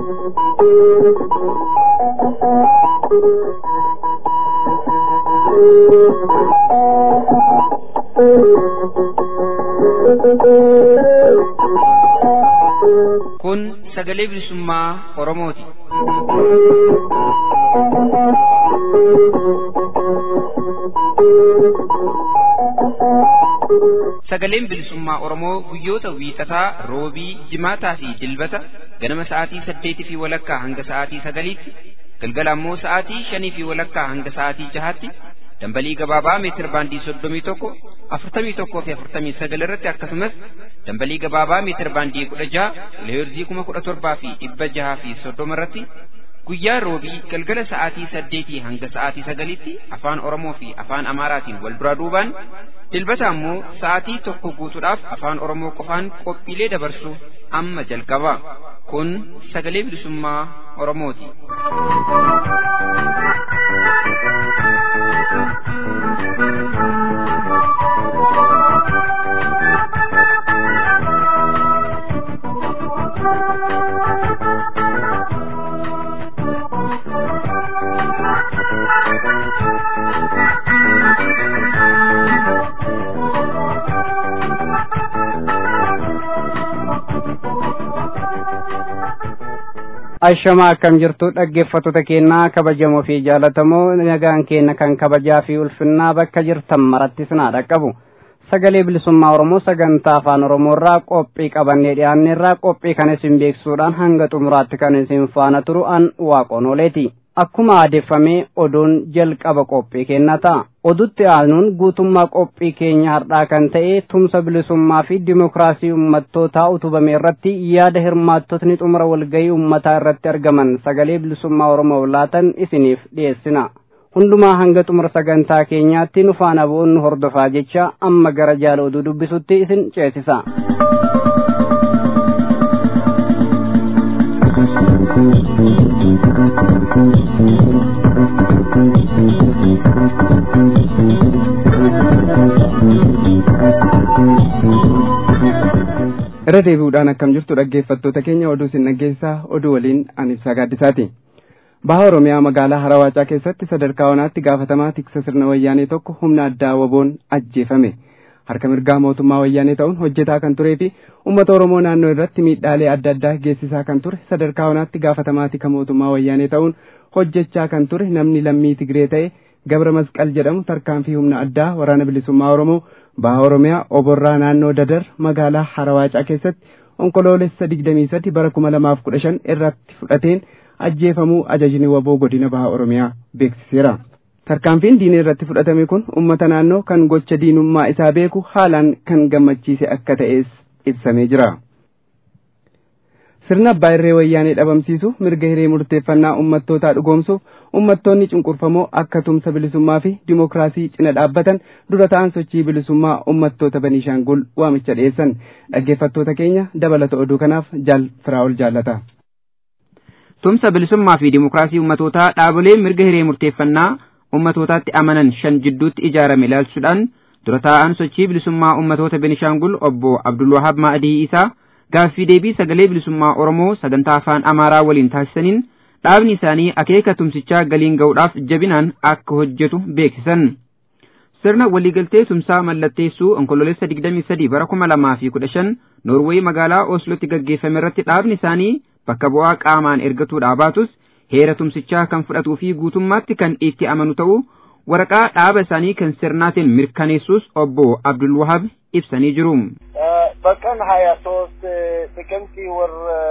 Kun sagalee bilisummaa Oromooti. Sagaleen bilisummaa Oromoo guyyoota wiixataa, roobii, jimaataa fi dilbata ganama sa'aatii saddeetii fi walakkaa hanga sa'aatii sagaliitti, galgala ammoo sa'aatii shanii fi walakkaa hanga sa'aatii jahaatti dambalii gabaabaa meetir baandii soddomii tokko afurtamii tokkoo fi afurtamii sagal irratti akkasumas dambalii gabaabaa meetir baandii kudha jaha kiloheerzii kuma kudha torbaa fi dhibba jahaa fi soddoma irratti guyyaa roobii galgala sa'aatii saddeetii hanga sa'aatii sagaliitti afaan oromoo fi afaan amaaraatiin wal duraa duubaan dilbata ammoo sa'aatii tokko guutuudhaaf afaan oromoo qofaan qophiilee dabarsu amma jalqaba kun sagalee bilisummaa oromooti. Ashamaa akkam jirtu dhaggeeffattoota keenyaa kabajamoo fi jaalatamoo nagaan keenya kan kabajaa fi ulfinnaa bakka jirtan marattis naa dhaqqabu. Sagalee bilisummaa Oromoo sagantaa afaan Oromoo irraa qophii qabannee dhiyaanne irraa qophii kan isin beeksisuudhaan hanga xumuraatti kan isin faana turu an waaqonooleeti. Akkuma aadeffamee oduun jalqaba qophii keenna ta'a. Odutti aanuun guutummaa qophii keenya har'aa kan ta'e tumsa bilisummaa fi dimokiraasii uummattootaa utubame irratti yaada hirmaattotni xumura walgahii uummataa irratti argaman sagalee bilisummaa Oromoo laatan isiniif dhiyeessina. Hundumaa hanga xumura sagantaa keenyaatti nu faana bu'uun nu hordofaa jecha amma gara jaala oduu dubbisutti isin ceesisa. irra deebi'uudhaan akkam jirtu dhaggeeffattoota keenya oduu isin dhaggeessaa oduu waliin ani gaaddisaati. Baha Oromiyaa magaalaa Harawaacaa keessatti sadarkaa onaatti gaafatamaa tiksa sirna wayyaanee tokko humna addaa waboon ajjeefame. Harka mirgaa mootummaa wayyaanee ta'uun hojjetaa kan turee fi uummata Oromoo naannoo irratti miidhaalee adda addaa geessisaa kan ture sadarkaa onaatti gaafatamaa tika mootummaa wayyaanee ta'uun hojjechaa kan ture namni lammii Tigree ta'e Gabra Masqal jedhamu tarkaanfii humna addaa waraana bilisummaa Oromoo baha Oromiyaa oborraa naannoo Dadar magaalaa Harawaacaa keessatti onkoloolessa digdamii sadi bara kuma lamaaf kudha shan irratti fudhateen ajjeefamuu ajajni waboo godina baha Oromiyaa beeksiseera. Tarkaanfiin diinee irratti fudhatame kun uummata naannoo kan gocha diinummaa isaa beeku haalaan kan gammachiise akka ta'es ibsamee jira. Sirna abbaa irree wayyaanee dhabamsiisu mirga hiree murteeffannaa uummattootaa dhugoomsuuf uummattoonni cunqurfamoo akka tumsa bilisummaa fi dimokiraasii cina dhaabbatan dura ta'an sochii bilisummaa uummattoota Baniishaangul waamicha dhiyeessan dhaggeeffattoota keenya dabalata oduu kanaaf jaal firaa'ol jaallata. Tumsa bilisummaa fi dimokiraasii uummatootaa dhaabolee mirga hiree murteeffannaa uummatootaatti amanan shan jidduutti ijaarame ilaalchuudhaan dura taa'an sochii bilisummaa ummatoota Benishaangul obbo Abdulwahab Ma'adii isaa gaaffii deebii sagalee bilisummaa Oromoo sagantaa afaan Amaaraa waliin taasisaniin dhaabni isaanii akeeka tumsichaa galiin ga'uudhaaf jabinaan akka hojjetu beeksisan. Sirna waliigaltee tumsaa mallatteessuu onkololeessa 23 bara 2015 Noorweey magaalaa Oslotti gaggeeffame irratti dhaabni isaanii bakka bu'aa qaamaan ergatuudhaa baatus heera tumsichaa kan fudhatuu fi guutummaatti kan itti amanu ta'uu waraqaa dhaaba isaanii kan sirnaatiin mirkaneessuus obbo Abdul Wahab ibsanii jiru. በቀን ሀያ ሶስት ጥቅምት ወር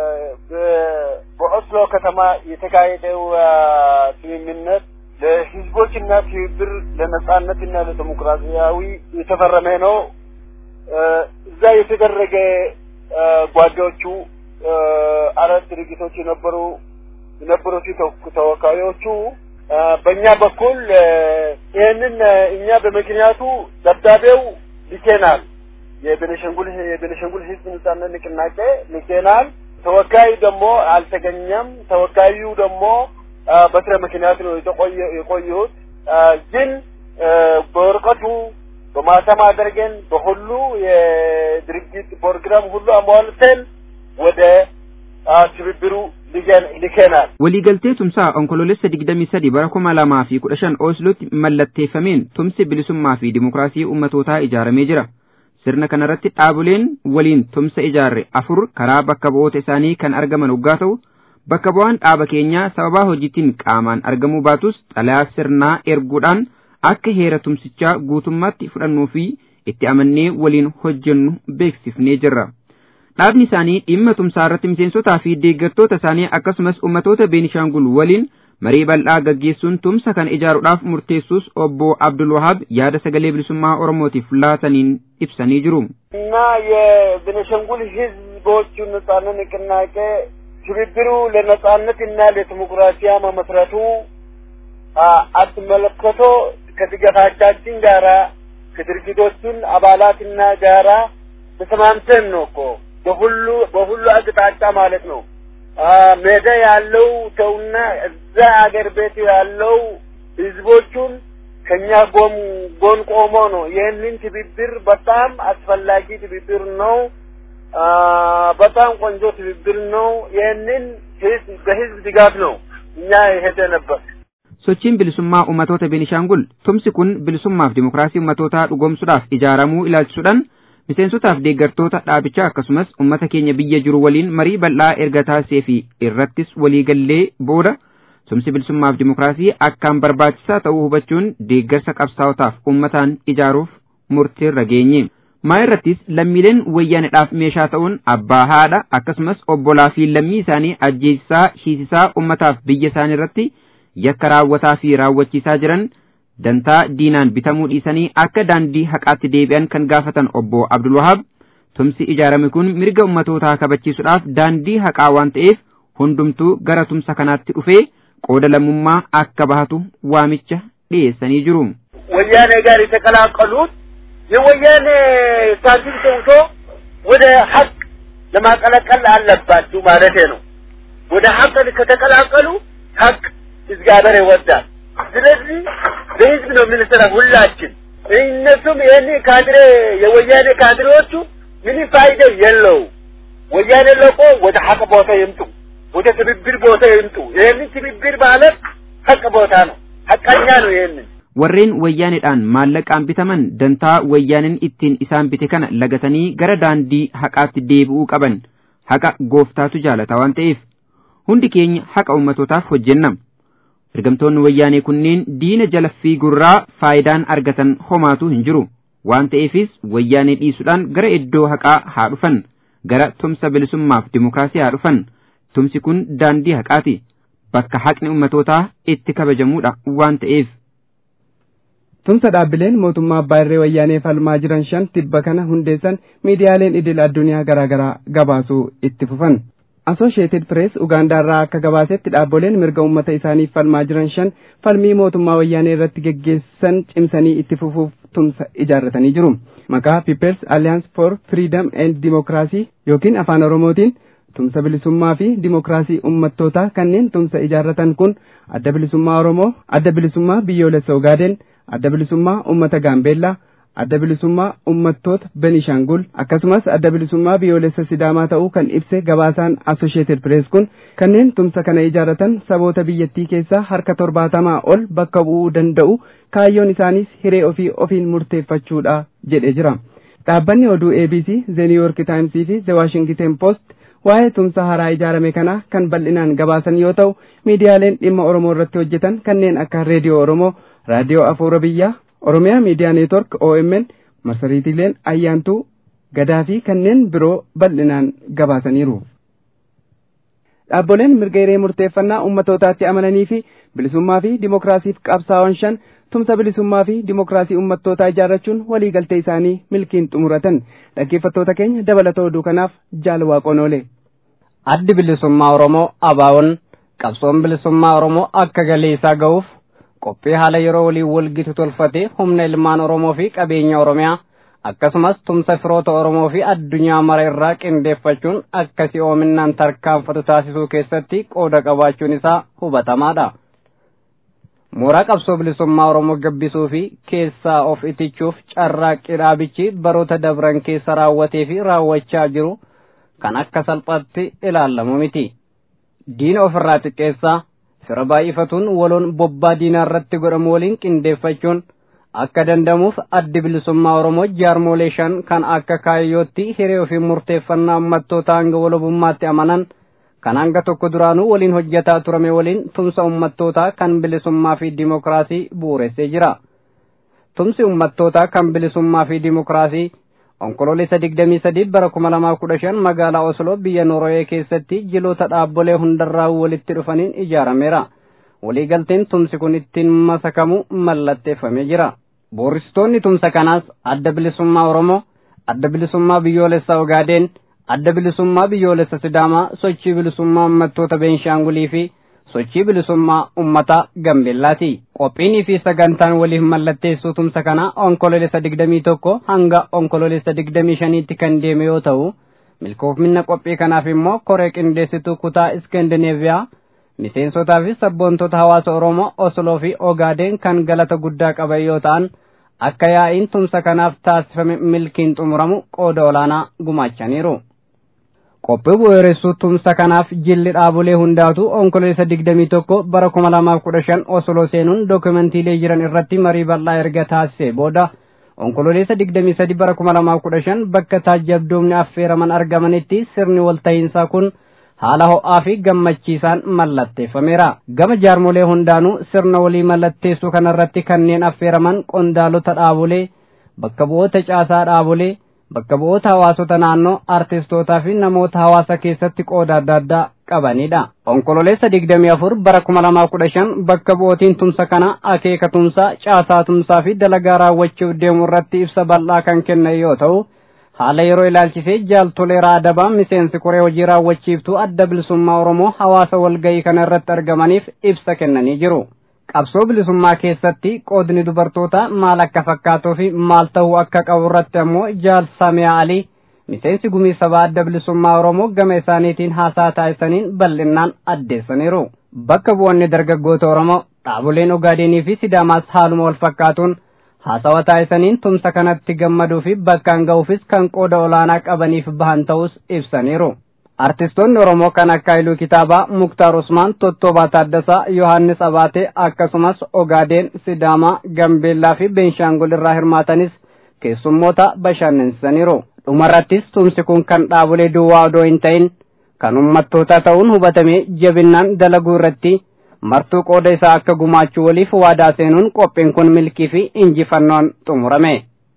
በኦስሎ ከተማ የተካሄደው ስምምነት ለህዝቦችና ትብብር ለነጻነትና ለዲሞክራሲያዊ የተፈረመ ነው። እዛ የተደረገ ጓዶቹ አራት ድርጅቶች የነበሩ የነበሩት ተወካዮቹ በእኛ በኩል ይህንን እኛ በምክንያቱ ደብዳቤው ልኬናል። የቤኒሻንጉል የቤኒሻንጉል ህዝብ ነጻነት ንቅናቄ ልኬናል። ተወካይ ደግሞ አልተገኘም። ተወካዩ ደግሞ በስረ ምክንያት ነው የቆዩት። ግን በወረቀቱ በማተም አድርገን በሁሉ የድርጅት ፕሮግራም ሁሉ አሟልተን ወደ ትብብሩ ልከናል። waliigaltee tumsaa onkoloolessa digdamii sadi bara kuma lamaa fi kudha shan ooslotti mallatteeffameen tumsi bilisummaa fi dimokiraasii ummatootaa ijaaramee jira. sirna kanarratti dhaaboleen waliin tumsa ijaarre afur karaa bakka bu'oota isaanii kan argaman waggaa ta'u bakka bu'aan dhaaba keenyaa sababaa hojiitiin qaamaan argamuu baatus xalayaa sirnaa erguudhaan akka heera tumsichaa guutummaatti fudhannuu fi itti amannee waliin hojjennu beeksifnee jirra. Dhaabni isaanii dhimma tumsaa irratti miseensotaa fi deeggartoota isaanii akkasumas ummatoota Beenishaangul waliin marii bal'aa gaggeessuun tumsa kan ijaaruudhaaf murteessus obbo Abdul Wahab yaada sagalee bilisummaa Oromootiif laataniin ibsanii jiru. እና የቤኒሻንጉል ህዝቦቹ ነጻነት ንቅናቄ ትብብሩ ለነጻነትና ለዲሞክራሲያ መመስረቱ አስመልክቶ ከድጋፋቻችን ጋራ ከድርጅቶቹን አባላትና ጋራ ተስማምተን ነው እኮ በሁሉ በሁሉ አቅጣጫ ማለት ነው። ሜዳ ያለው ሰውና እዛ አገር ቤት ያለው ህዝቦቹን ከኛ ጎን ጎን ቆሞ ነው። ይህንን ትብብር በጣም አስፈላጊ ትብብር ነው። በጣም ቆንጆ ትብብር ነው። ይህንን ህዝብ በህዝብ ድጋፍ ነው እኛ የሄደ ነበር። sochiin bilisummaa ummatoota Beenishaangul tumsi kun bilisummaaf dimokiraasii ummatootaa dhugoomsuudhaaf ijaaramuu ilaalchisuudhaan miseensotaaf deeggartoota dhaabichaa akkasumas ummata keenya biyya jiru waliin marii bal'aa erga taasisee fi irrattis waliigallee booda tumsi bilisummaaf dimokiraasii akkaan barbaachisaa ta'uu hubachuun deeggarsa qabsaa'otaaf ummataan ijaaruuf murtiirra geenye. maa irrattis lammiileen wayyaanedhaaf meeshaa ta'uun abbaa haadha akkasumas obbolaa fi lammii isaanii ajjeesisaa hiisisaa ummataaf biyya isaanii irratti yakka raawwataa fi raawwachiisaa jiran dantaa diinaan bitamuu dhiisanii akka daandii haqaatti deebi'an kan gaafatan obbo Abdul Wahab tumsi ijaarame kun mirga ummatootaa kabachiisuudhaaf daandii haqaa waan ta'eef hundumtuu gara tumsa kanaatti dhufee qooda lammummaa akka bahatu waamicha dhiyeessanii jiru. ወያኔ ጋር የተቀላቀሉት የወያኔ ሳንቲም ተውቶ ወደ ሀቅ ለማቀላቀል አለባችሁ ማለት ነው። ወደ ሀቅ ከተቀላቀሉ ሀቅ እግዚአብሔር ይወዳል። ስለዚህ በህዝብ ነው የምንሰራ ሁላችን። እነሱም ይህን ካድሬ የወያኔ ካድሬዎቹ ምንም ፋይዳ የለው። ወያኔ ለቆ ወደ ሀቅ ቦታ ይምጡ፣ ወደ ትብብር ቦታ ይምጡ። ይህንን ትብብር ማለት ሀቅ ቦታ ነው፣ ሀቀኛ ነው። ይህንን warreen wayyaaneedhaan maallaqaan bitaman dantaa wayyaaniin ittiin isaan bite kana lagatanii gara daandii haqaatti deebi'uu qaban haqa gooftaatu jaalata waan ta'eef hundi keenya haqa ummatootaaf hojjenna ergamtoonni wayyaanee kunneen diina jalaffii gurraa faayidaan argatan homaatu hin jiru waan ta'eefis wayyaanee dhiisuudhaan gara iddoo haqaa haa dhufan gara tumsa bilisummaaf dimokiraasii haa dhufan tumsi kun daandii haqaati bakka haqni ummatootaa itti kabajamuudha waan ta'eef tumsa dhaabbileen mootummaa abbaa irree wayyaanee falmaa jiran shan tibba kana hundeessan miidiyaaleen idil addunyaa garaagaraa gabaasuu itti fufan. Associated Press Ugaandaarraa akka gabaasetti dhaabboleen mirga uummata isaaniif falmaa jiran shan falmii mootummaa wayyaanee irratti geggeessan cimsanii itti fufuuf tumsa ijaarratanii jiru. Maqaa People's Alliance for Freedom and Democracy yookiin afaan Oromootiin tumsa bilisummaa fi dimokiraasii ummattootaa kanneen tumsa ijaarratan kun adda bilisummaa Oromoo, adda bilisummaa biyyoolessa Ogaaden, adda bilisummaa ummata Gaambeellaa, adda bilisummaa ummattoota Benishaangul akkasumas adda bilisummaa biyyoolessa Sidaamaa ta'uu kan ibse gabaasaan Associated Press kun kanneen tumsa kana ijaarratan saboota biyyattii keessaa harka torbaatamaa ol bakka bu'uu danda'u kaayyoon isaaniis hiree ofii ofiin murteeffachuudha jedhee jira. Dhaabbanni oduu ABC, The New York Times fi The Washington Post waa'ee tumsa haaraa ijaarame kanaa kan bal'inaan gabaasan yoo ta'u miidiyaaleen dhimma Oromoo irratti hojjetan kanneen akka Reediyoo Oromoo, Raadiyoo Afuura Biyyaa, Oromiyaa Miidiyaa Neetwork OMN, marsariitiileen Ayyaantuu, Gadaa fi kanneen biroo bal'inaan gabaasaniiru. Dhaabboleen mirga hiree murteeffannaa ummatootaatti amananii fi bilisummaa fi dimokiraasiif qabsaa'an shan tumsa bilisummaa fi dimokiraasii ummattootaa ijaarrachuun waliigaltee isaanii milkiin xumuratan dhaggeeffattoota keenya dabalata oduu kanaaf jaal waaqoon oole. Addi bilisummaa Oromoo ABO'n qabsoon bilisummaa Oromoo akka galii isaa ga'uuf qophii haala yeroo waliin walgitu tolfatee humna ilmaan Oromoo fi qabeenya Oromiyaa akkasumas tumsa firoota Oromoo fi addunyaa mara irraa qindeeffachuun akka si'oominaan tarkaanfatu taasisuu keessatti qooda qabaachuun isaa hubatamaadha. mooraa qabsoo bilisummaa Oromoo gabbisuu fi keessaa of itichuuf carraaqqii dhaabichi baroota dabran keessa raawwatee fi raawwachaa jiru kan akka salphaatti ilaalamu miti. Diina ofirraa xiqqeessaa fira baay'ifatuun waloon bobbaa diinaa irratti godhamu waliin qindeeffachuun akka dandamuuf addi bilisummaa Oromoo jaarmolee shan kan akka kaayyootti hiree ofii murteeffannaa uummattoota hanga walabummaatti amanan kan hanga tokko duraanuu waliin hojjetaa turame waliin tumsa uummattootaa kan bilisummaa fi dimokiraasii bu'uuressee jira. Tumsi uummattootaa kan bilisummaa fi dimokiraasii onkoloolessa digdamii sadii bara kuma lamaa kudha shan magaalaa Osloo biyya Noorwee keessatti jiloota dhaabbolee hundarraa walitti dhufaniin ijaarameera. Waliigalteen tumsi kun ittiin masakamu mallatteeffamee jira. Booristoonni tumsa kanaas adda bilisummaa Oromoo, adda bilisummaa biyyoolessa Ogaadeen, adda bilisummaa biyyoolessa Sidaamaa, sochii bilisummaa uummattoota Beenshaangulii fi sochii bilisummaa ummata Gambeellaati. Qophiinii fi sagantaan waliif mallatteessuu tumsa kana onkoloolessa digdamii tokko hanga onkoloolessa digdamii shaniitti kan deeme yoo ta'u, milkoofminna qophii kanaaf immoo koree qindeessituu kutaa Iskandineeviyaa miseensotaa fi sabboontota hawaasa Oromoo Osloo fi Ogaadeen kan galata guddaa qaban yoo ta'an akka yaa'iin tumsa kanaaf taasifame milkiin xumuramu qooda olaanaa gumaachaniiru. Qophii bu'uuressuu tumsa kanaaf jilli dhaabolee hundaatu onkoloolessa digdamii tokko bara kuma lamaaf kudha shan Osloo seenuun dookumentiilee jiran irratti marii bal'aa erga taasisee booda onkoloolessa digdamii sadi bara kuma lamaaf kudha shan bakka taajjabdoomni affeeraman argamanitti sirni walta'iinsaa kun haala ho'aa fi gammachiisaan mallatteeffameera. Gama jaarmolee hundaanuu sirna walii mallatteessuu kanarratti kanneen affeeraman qondaalota dhaabolee, bakka bu'oota caasaa dhaabolee, bakka bu'oota hawaasota naannoo, artistootaa fi namoota hawaasa keessatti qooda adda addaa qabanidha. Onkololeessa digdamii afur bara kuma lamaa kudha shan bakka bu'ootiin tumsa kana akeeka tumsaa, caasaa tumsaa fi dalagaa raawwachuuf deemu irratti ibsa bal'aa kan kennan yoo ta'u, haala yeroo ilaalchisee jaaltoleeraa adabaa miseensi koree hojii raawwachiiftuu adda bilisummaa oromoo hawaasa walgayii kana irratti argamaniif ibsa kennanii jiru. Qabsoo bilisummaa keessatti qoodni dubartootaa maal akka fakkaatuu fi maal ta'uu akka qabu irratti ammoo jaal Samiyaa Alii miseensi gumii sabaa adda bilisummaa oromoo gama isaaniitiin haasaa taasisaniin bal'innaan addeessaniiru. Bakka bu'oonni dargaggoota oromoo dhaaboleen Ogaadenii fi Sidaamaas haaluma wal fakkaatuun haasawa taasisaniin tumsa kanatti gammaduu fi bakkaan ga'uufis kan qooda olaanaa qabaniif bahan ta'us ibsaniiru. Artistoonni Oromoo kan akka Hailuu Kitaabaa, Muktaar Usmaan, Tottobaa Taaddasaa, Yohaannis Abaatee akkasumas Ogaadeen, Sidaamaa, Gambeellaa fi Beenshaangul irraa hirmaatanis keessummoota bashannansiisaniiru. Dhumarrattis tumsi kun kan dhaabolee duwwaa odoo hin ta'in kan uummattootaa ta'uun hubatamee jabinnaan dalaguu irratti martuu qooda isaa akka gumaachuu waliif waadaa seenuun qophiin kun milkii fi injifannoon xumurame.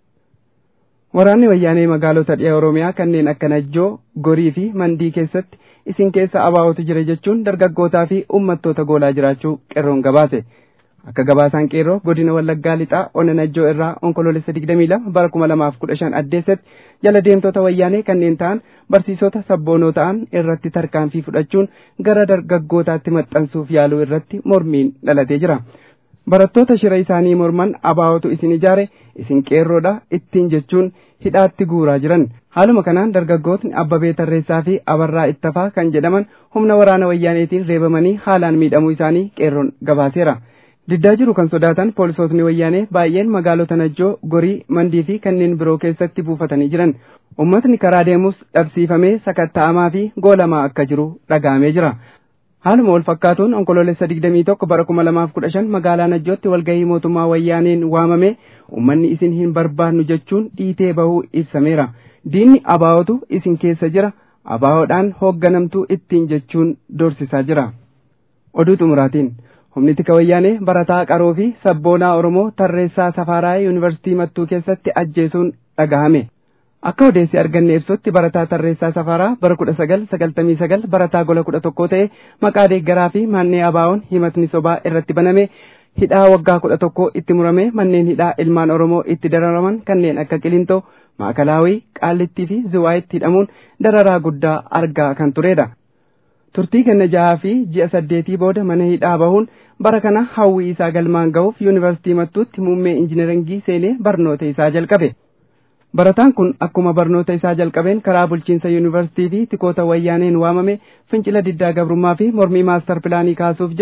Waraanni wayyaanee magaalota dhiyaa Oromiyaa kanneen akka Najjoo, Gorii fi Mandii keessatti isin keessa abaa'otu jira jechuun dargaggootaa fi uummattoota goolaa jiraachuu qeerroon gabaase. Akka gabaasaan qeerroo godina Wallaggaa lixaa ona Najjoo irraa onkoloolessa 22 bara 2015 addeessatti jala deemtota wayyaanee kanneen ta'an barsiisota sabboonoo ta'an irratti tarkaanfii fudhachuun gara dargaggootaatti maxxansuuf yaaluu irratti mormiin dhalatee jira. Barattoota shira isaanii morman abaa'otu isin ijaare isin qeerroodha ittiin jechuun hidhaatti guuraa jiran. Haaluma kanaan dargaggootni Abbabee Tarreessaa fi Abarraa Ittafaa kan jedhaman humna waraana wayyaaneetiin reebamanii haalaan miidhamuu isaanii qeerroon gabaaseera. Diddaa jiru kan sodaatan poolisootni wayyaanee baay'een magaalota Najjoo, Gorii, Mandii fi kanneen biroo keessatti buufatanii jiran. Uummatni karaa deemus dhabsiifamee sakatta'amaa fi goolamaa akka jiru dhagahamee jira. Haaluma wal fakkaatuun onkoloolessa 21 bara 2015 magaalaa Najjootti walgahii mootummaa wayyaaneen waamame uummanni isin hin barbaannu jechuun dhiitee bahuu ibsameera. Diinni abaa'otu isin keessa jira. Abaa'oodhaan hoogganamtuu ittiin jechuun dorsisaa jira. Oduu xumuraatiin. humni tika wayyaanee barataa qaroo fi sabboonaa oromoo tarreessaa safaraa yuunivarsiitii mattuu keessatti ajjeesuun dhagahame akka odeessi arganne ibsutti barataa tarreessaa safaraa bara kudha sagal sagaltamii sagal barataa gola kudha tokkoo ta'e maqaa deeggaraa fi mannee abaa'oon himatni sobaa irratti baname hidhaa waggaa kudha tokkoo itti murame manneen hidhaa ilmaan oromoo itti dararaman kanneen akka qilintoo maakalaawii qaallittii fi ziwaayitti hidhamuun dararaa guddaa argaa kan turedha. turtii kenna jahaa fi ji'a saddeetii booda mana hidhaa bahuun bara kana hawwii isaa galmaan ga'uuf yuunivarsiitii mattuutti muummee injineringii seenee barnoota isaa jalqabe. Barataan kun akkuma barnoota isaa jalqabeen karaa bulchiinsa yuunivarsiitii fi tikoota wayyaaneen waamame fincila diddaa gabrummaa fi mormii maastar pilaanii kaasuuf jirtu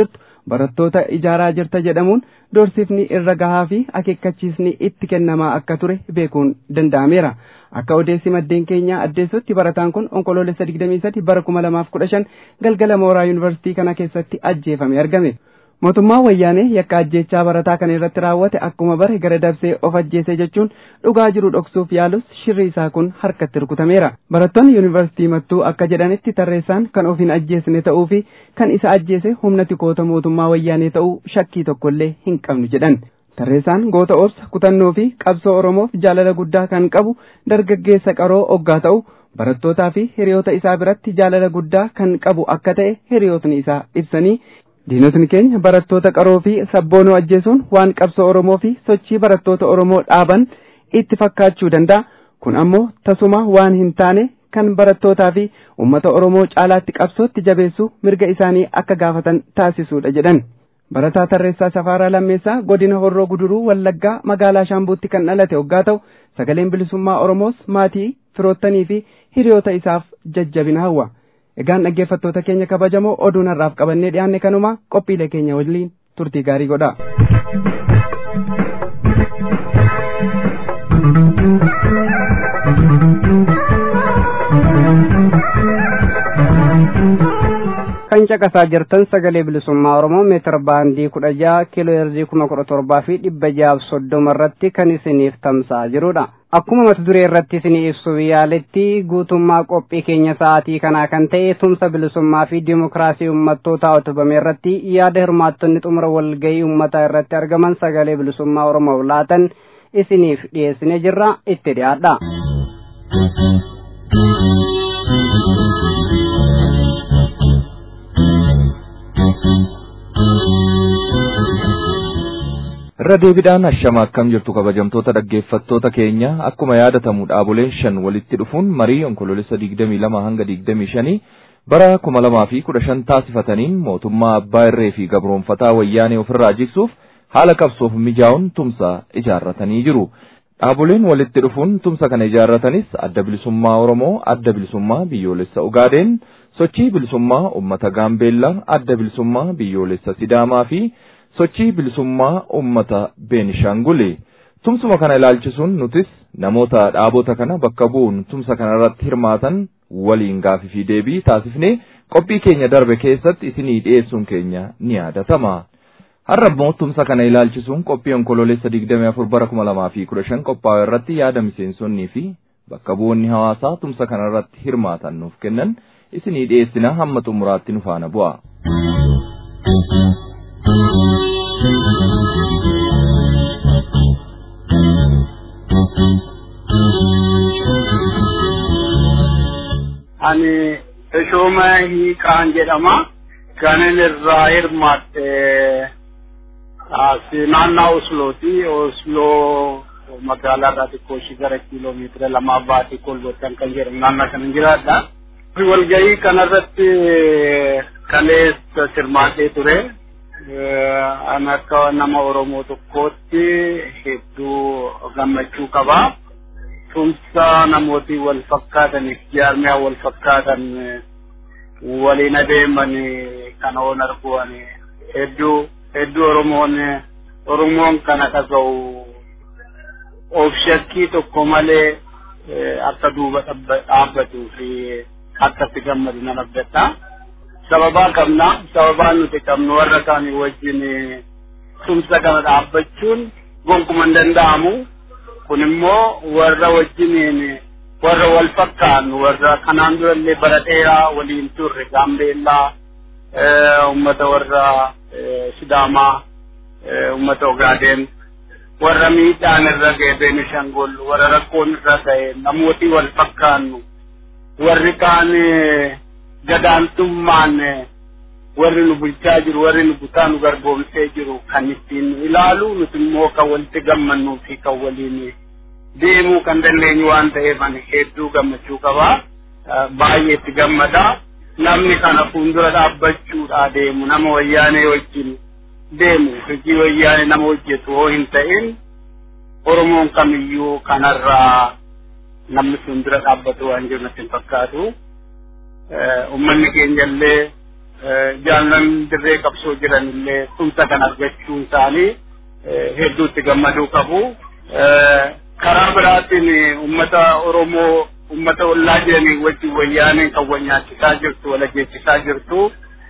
barattoota ijaaraa jirta jedhamuun doorsifni irra gahaa fi akeekkachiisni itti kennamaa akka ture beekuun danda'ameera. Akka odeessi maddeen keenyaa addeessutti barataan kun onkoloolessa 23 bara 2015 galgala mooraa yuunivarsiitii kana keessatti ajjeefame argame. Mootummaan wayyaanee yakka ajjeechaa barataa kana irratti raawwate akkuma bare gara dabsee of ajjeese jechuun dhugaa jiru dhoksuuf yaalus shirri isaa kun harkatti rukutameera. Barattoonni yuunivarsiitii mattuu akka jedhanitti tarreessaan kan of hin ajjeesne ta'uu fi kan isa ajjeese humna tikoota mootummaa wayyaanee ta'uu shakkii tokkollee hin qabnu jedhan. Tarreessaan goota obsa kutannoo fi qabsoo Oromoof jaalala guddaa kan qabu dargaggeessa qaroo oggaa ta'u barattootaa fi hiriyoota isaa biratti jaalala guddaa kan qabu akka ta'e hiriyootni isaa ibsanii diinotni keenya barattoota qaroo fi sabboonoo ajjeesuun waan qabsoo Oromoo fi sochii barattoota Oromoo dhaaban itti fakkaachuu danda'a. Kun ammoo tasuma waan hin taane kan barattootaa fi uummata Oromoo caalaatti qabsootti jabeessuu mirga isaanii akka gaafatan taasisuudha jedhan. Barataa Tarreessaa Safaaraa Lammeessaa godina Horroo Guduruu Wallaggaa magaalaa Shaambuutti kan dhalate hoggaa ta'u sagaleen bilisummaa Oromoos maatii firoottanii fi hiriyoota isaaf jajjabina hawwa. Egaan dhaggeeffattoota keenya kabajamoo oduun har'aaf qabannee dhiyaanne kanuma qophiilee keenya waliin turtii gaarii godha. kan caqasaa jirtan sagalee bilisummaa oromoo meetir baandii kudha jaha kiiloo heerzii kuma kudha torbaa fi dhibba jahaaf soddoma irratti kan isiniif tamsa'aa jirudha. Akkuma mata duree irratti isinii ibsuuf yaaletti guutummaa qophii keenya sa'aatii kanaa kan ta'e tumsa bilisummaa fi dimokiraasii uummattootaa utubame irratti yaada hirmaattonni xumura walgahii uummataa irratti argaman sagalee bilisummaa oromoof laatan isiniif dhiyeessinee jirra itti dhiyaadha. irra deebiidhaan ashama akkam jirtu kabajamtoota dhaggeeffattoota keenya akkuma yaadatamu dhaaboleen shan walitti dhufuun marii onkoloolessa digdamii lama hanga digdamii shanii bara kuma lamaa fi kudha shan taasifataniin mootummaa abbaa irree fi gabroonfataa wayyaanee ofirraa jigsuuf haala qabsoof mijaa'uun tumsa ijaarratanii jiru. Dhaaboleen walitti dhufuun tumsa kana ijaarratanis adda bilisummaa Oromoo, adda bilisummaa biyyoolessa Ugaadeen, sochii bilisummaa uummata Gaambeellaa, adda bilisummaa biyyoolessa Sidaamaa fi sochii bilisummaa uummata Beenishaanguli. Tumsuma kana ilaalchisuun nutis namoota dhaabota kana bakka bu'uun tumsa kana irratti hirmaatan waliin gaafii fi deebii taasifnee qophii keenya darbe keessatti isinii dhiyeessuun keenya ni yaadatama. Har'a immoo tumsa kana ilaalchisuun qophii onkoloolessa 24 bara 2015 qophaa'e irratti yaada miseensonnii fi bakka bu'oonni hawaasaa tumsa kana irratti hirmaatan nuuf kennan isinii dhiyeessina hamma xumuraatti nu faana bu'a. ani Teshooma Hiiqaan jedhama. Kanin irraa hirmaatte naannaa Oslooti. Osloo magaalaa irraa xiqqoo ishii gara kiiloomeetira lamaa baatee kolbottan kan jedhamu naannaa kana jiraadha. Walgahii kanarratti kaleessa hirmaatee ture. An akka nama Oromoo tokkootti hedduu gammachuu qabaa. tumsa namooti wal fakkaataniif jaarmiyaa wal fakkaatan waliin adeeman kan oon arguan hedduu hedduu oromoon oromoon kana dhaga'u of shakkii tokko malee akka duuba dhaabbatuu fi akka itti gammadu nan abdata. Sababaa qabna sababaa nuti qabnu warra kaanii wajjin tumsa kana dhaabbachuun gonkuman danda'amu. kun immoo warra wajjiniin warra wal fakkaannu warra kanaan durallee bara dheeraa waliin turre gaambeellaa ummata warra sidaamaa ummata ogaadeen warra miidhaan irra ga'e beenishangol warra rakkoon irra ga'e namooti wal fakkaannu warri kaan gadaantummaan warri nu bulchaa jiru warri nu butaa nu garboomsee jiru kan ittiin nu ilaalu nuti immoo kan walitti gammannuu fi kan waliin deemuu kan dandeenyu waan ta'eef ani hedduu gammachuu qabaa baay'ee itti gammada namni kana fuuldura dhaabbachuudha deemu nama wayyaanee wajjin deemu hojii wayyaanee nama hojjetu hoo hin ta'in oromoon kamiyyuu kanarraa namni fuuldura dhaabbatu waan jiru natti hin fakkaatu ummanni keenyallee jaallan dirree qabsoo jiran illee tumsa kan argachuun isaanii hedduutti gammaduu qabu. Karaa biraatiin uummata Oromoo uummata ollaa jiranii wajjin wayyaanee kan wal nyaachisaa jirtu wal ajjeechisaa jirtu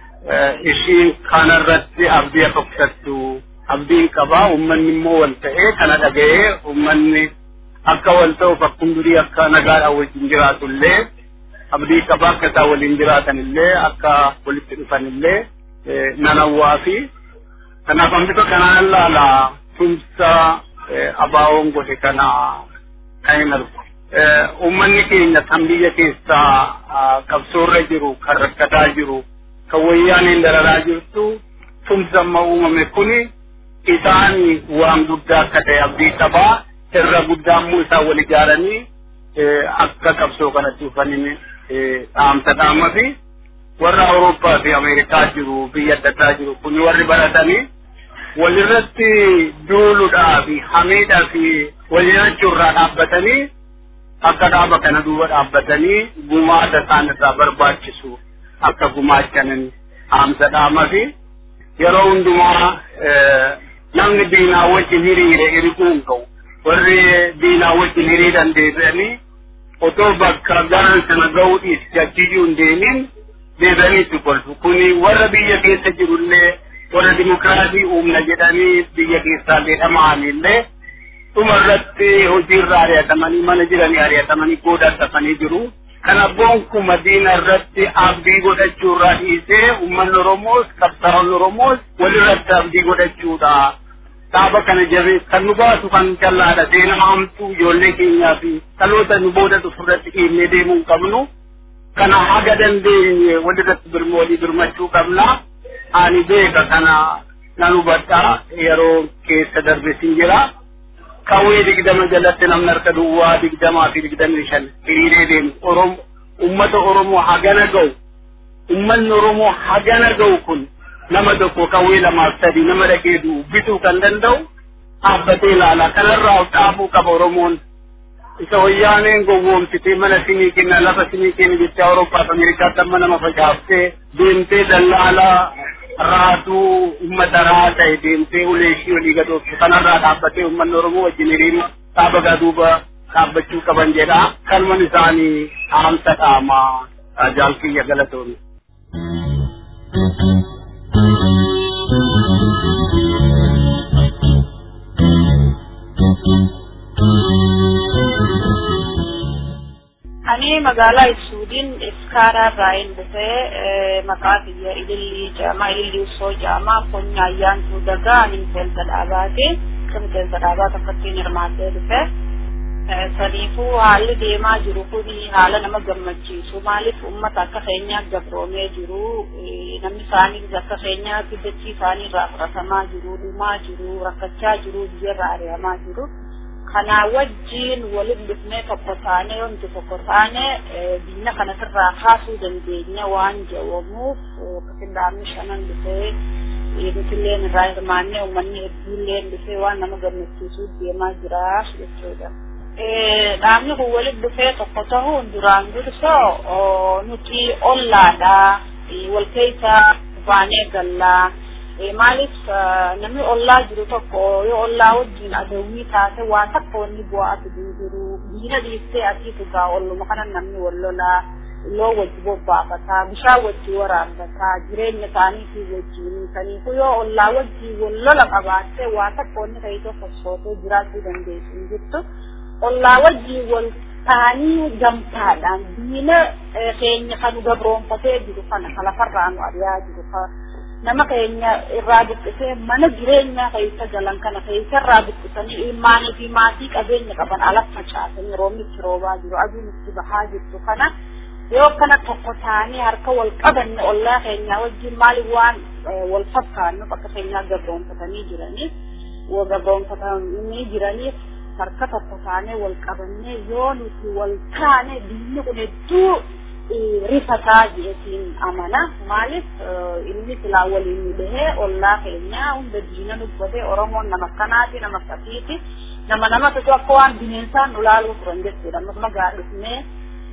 ishii kanarratti abdii akka kutattu abdiin qabaa uummanni immoo wal ta'ee kana dhaga'ee uummanni akka wal ta'uuf akkuma durii akka nagaadhaan wajjin jiraatu illee abdii qabaa akka isaan waliin jiraatan illee akka walitti dhufan illee nan hawwaa fi kanaaf hambisa kanaan ilaala tumsa abaawoon godhe kana kan hin argu. Uummanni keenya kan biyya keessaa qabsoorra jiru kan rakkataa jiru kan wayyaaniin dararaa jirtu tumsa amma uumame kuni isaan waan guddaa akka ta'e abdii qabaa irra guddaa immoo isaan wal ijaaranii akka qabsoo kanatti dhufaniin dhaamsa dhaama fi warra Awurooppaa fi Ameerikaa jiru biyya adda addaa jiru kun warri baratanii walirratti duuluudhaa fi hamiidhaa fi walirrachuurraa dhaabbatanii akka dhaaba kana duuba dhaabbatanii gumaata isaan irraa barbaachisu akka gumaachanan dhaamsa dhaama fi yeroo hundumaa namni diinaa wajjin hiriire hirikuu hin qabu warri diinaa wajjin hiriiran deebi'anii otoo bakka garan sana ga'uu dhiisi achiyyuu hin deemin deebi'anii itti kolfu kuni warra biyya keessa jirullee warra dimokiraasii uumna jedhanii biyya keessaallee dhama'anillee dhuma irratti hojiirra ari'atamanii mana jiranii ari'atamanii goodaan tafanii jiru. Kana bonkuma diina irratti abdii godhachuurraa dhiisee uummanni Oromoos qabsaa'onni Oromoos walirratti abdii godhachuudha. Dhaaba kana jabees kan nu baasu kan callaadha seenaa hamtuu ijoollee keenyaa fi dhaloota nu booda dhufurratti dhiibnee deemuu hin qabnu. Kana haga dandeenye walirratti birma walii birmachuu qabna. Ani beeka kana nan hubadha yeroo keessa darbesin jira. Kawwee digdama jalatti namni harka duwwaa digdamaa fi digdamii shan hiriiree deemu Oromo ummata Oromoo hagana ga'u ummanni Oromoo hagana ga'u kun nama tokko kawwee lamaaf sadi nama dhaqee du'u bituu kan danda'u dhaabbatee ilaala kanarraa of dhaabuu qaba Oromoon isa wayyaaneen gowwoomsitee mana sinii kenna lafa sinii kenna jecha Awurooppaa fi Ameerikaatti amma nama facaaftee deemtee dallaalaa raatuu ummata raa ta'e deemtee ulee ishii olii gadooftu kanarraa dhaabbatee uummanni Oromoo wajjin hiriiruu dhaaba gaduuba dhaabbachuu qaban jedha kalman isaanii dhaamsa dhaamaa jaalkiyya galatoomne. Ani magaalaa Ibsuudin Iskaaraa irraa hin dhufee maqaa biyya Ilillii Jaamaa Ilillii Usoo Jaamaa Konya Ayyaantuu Dagaa ani miseensa dhaabaati. Akka miseensa dhaabaa tokkotti hirmaattee dhufe. Saniifuu haalli deemaa jiru kun haala nama gammachiisu. Maaliif uummata akka keenyaa gabroomee jiru. Namni isaanii akka keenyaa dachii isaanii irraa fudhatamaa jiru, dhumaa jiru, rakkachaa jiru, biyyarraa ari'amaa jiru. kana wajjiin walitti dhufnee tokko taanee wanti tokko taanee biyya kana sirraa kaasuu dandeenya waan jedhamuuf qindaamni shanan dhufee nutillee irraa hirmaannee uummanni hedduullee dhufee waan nama gammachiisuu deemaa jira jechuudha. Dhaabni kun walitti dhufee tokko ta'uun duraan dursoo nuti ollaadha wal keessa baanee gallaa. maaliif namni ollaa jiru tokko yoo ollaa wajjin adawwii taate waa takka wanni bu'aa fiduu jiru diina dhiistee asii tugaa olluma kana namni wal lolaa loo wajji bobbaafataa bishaan wajji waraabbataa jireenya isaaniitii wajjin kaniifu yoo ollaa wajji wal lola qabaattee waa takka wanni ta'e tokko sootee jiraachuu dandeessu hin jirtu ollaa wajji wal ta'anii gamtaadhaan diina keenya kan gabroonfatee jiru kana kan lafarraa nu ari'aa jiru nama keenya irraa buqqisee mana jireenyaa keessa galan kana keessa irraa buqqisanii ilmaanii fi maatii qabeenya qaban ala facaasanii roobni itti roobaa jiru aduun itti bahaa jirtu kana yoo kana tokko taanii harka wal qabanne ollaa keenyaa wajjin maali waan wal fakkaannuuf akka keenyaa gabroonfatanii jiraniif gabroonfatanii jiraniif harka tokko taanee wal qabannee yoo nuti wal taane biyyi kun hedduu rifataa jedhetiin amana maaliif inni silaa waliin dhahee ollaa keenya hunda diina dubbatee oromoon nama akkanaati nama akkasiiti nama nama tokko akka waan bineensaan nu laaluu turan jechuudha magaalaa dhufnee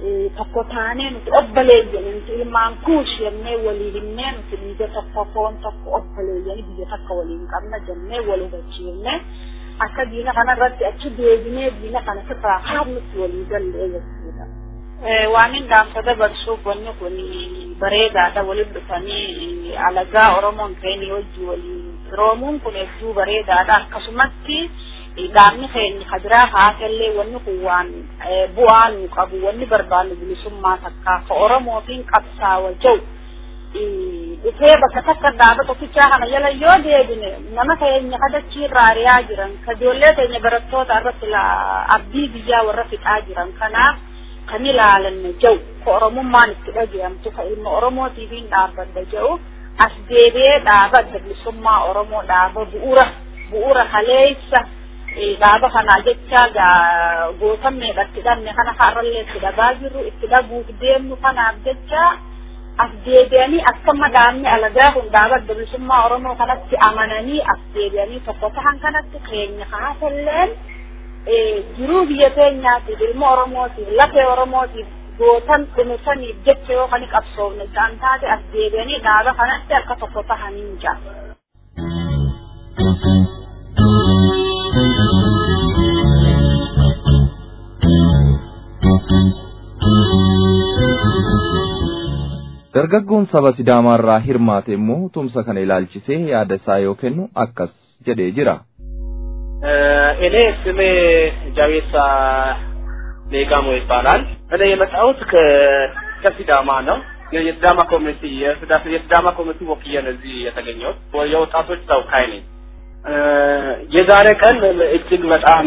tokko taanee nuti obboleeyyanii nuti ilmaan kuush jennee walii himnee nuti biyya tokko foon tokko obboleeyyanii biyya takka waliin qabna jennee wal hubachiifne akka diina kanarratti achi deebinee diina kana sirraa haadnutti walii gallee jechuudha. Waan hin dhaamsa dabarsuuf wanni kun bareedaadha waliin dhufanii alagaa Oromoon ta'een wajjin waliin firoomuun kun hedduu bareedaadha akkasumatti dhaabni keenya kadiraa haasallee wanni kun waan bu'aa nu qabu wanni barbaannu bilisummaa takkaa ka Oromootiin qabsaawa jau dhufee bakka takka dhaaba tokkichaa kana jala yoo deebine nama keenya kadachii irraa ari'aa jiran ka ijoollee keenya barattoota irratti abdii biyyaa warra fixaa jiran kanaaf kan ilaalanne jau ka Oromummaan itti dhaga'amtu ka ilma Oromootiifiin dhaabbadda jau as deebi'ee dhaaba bilisummaa Oromoo dhaaba bu'uura bu'uura kaleessa dhaaba kanaa jecha gootamneedha itti dhabne kana har'allee itti dhabaa jirru itti dhabuuf deemnu kanaaf jecha as deebi'anii akkama dhaabni alagaa kun dhaaba bilisummaa Oromoo kanatti amananii as deebi'anii tokko tahan kanatti keenya haasalleen jiruu biyya keenyaatiif ilma Oromootiif lafee Oromootiif gootan dhumisaniif jecha yoo kan qabsoofne isaan taate as deebi'anii dhaaba kanatti akka tokko tahanii jira. Dargaggoon saba Sidaamaarraa hirmaate immoo tumsa kana ilaalchisee yaada isaa yoo kennu akkas jedhee jira. እኔ ስሜ ጃዌሳ ሌጋሞ ይባላል። እኔ የመጣሁት ከሲዳማ ነው። የሲዳማ ኮሚኒቲ የሲዳማ ኮሚኒቲ ወክዬ ነው እዚህ የተገኘሁት። የወጣቶች ተወካይ ነኝ። የዛሬ ቀን እጅግ በጣም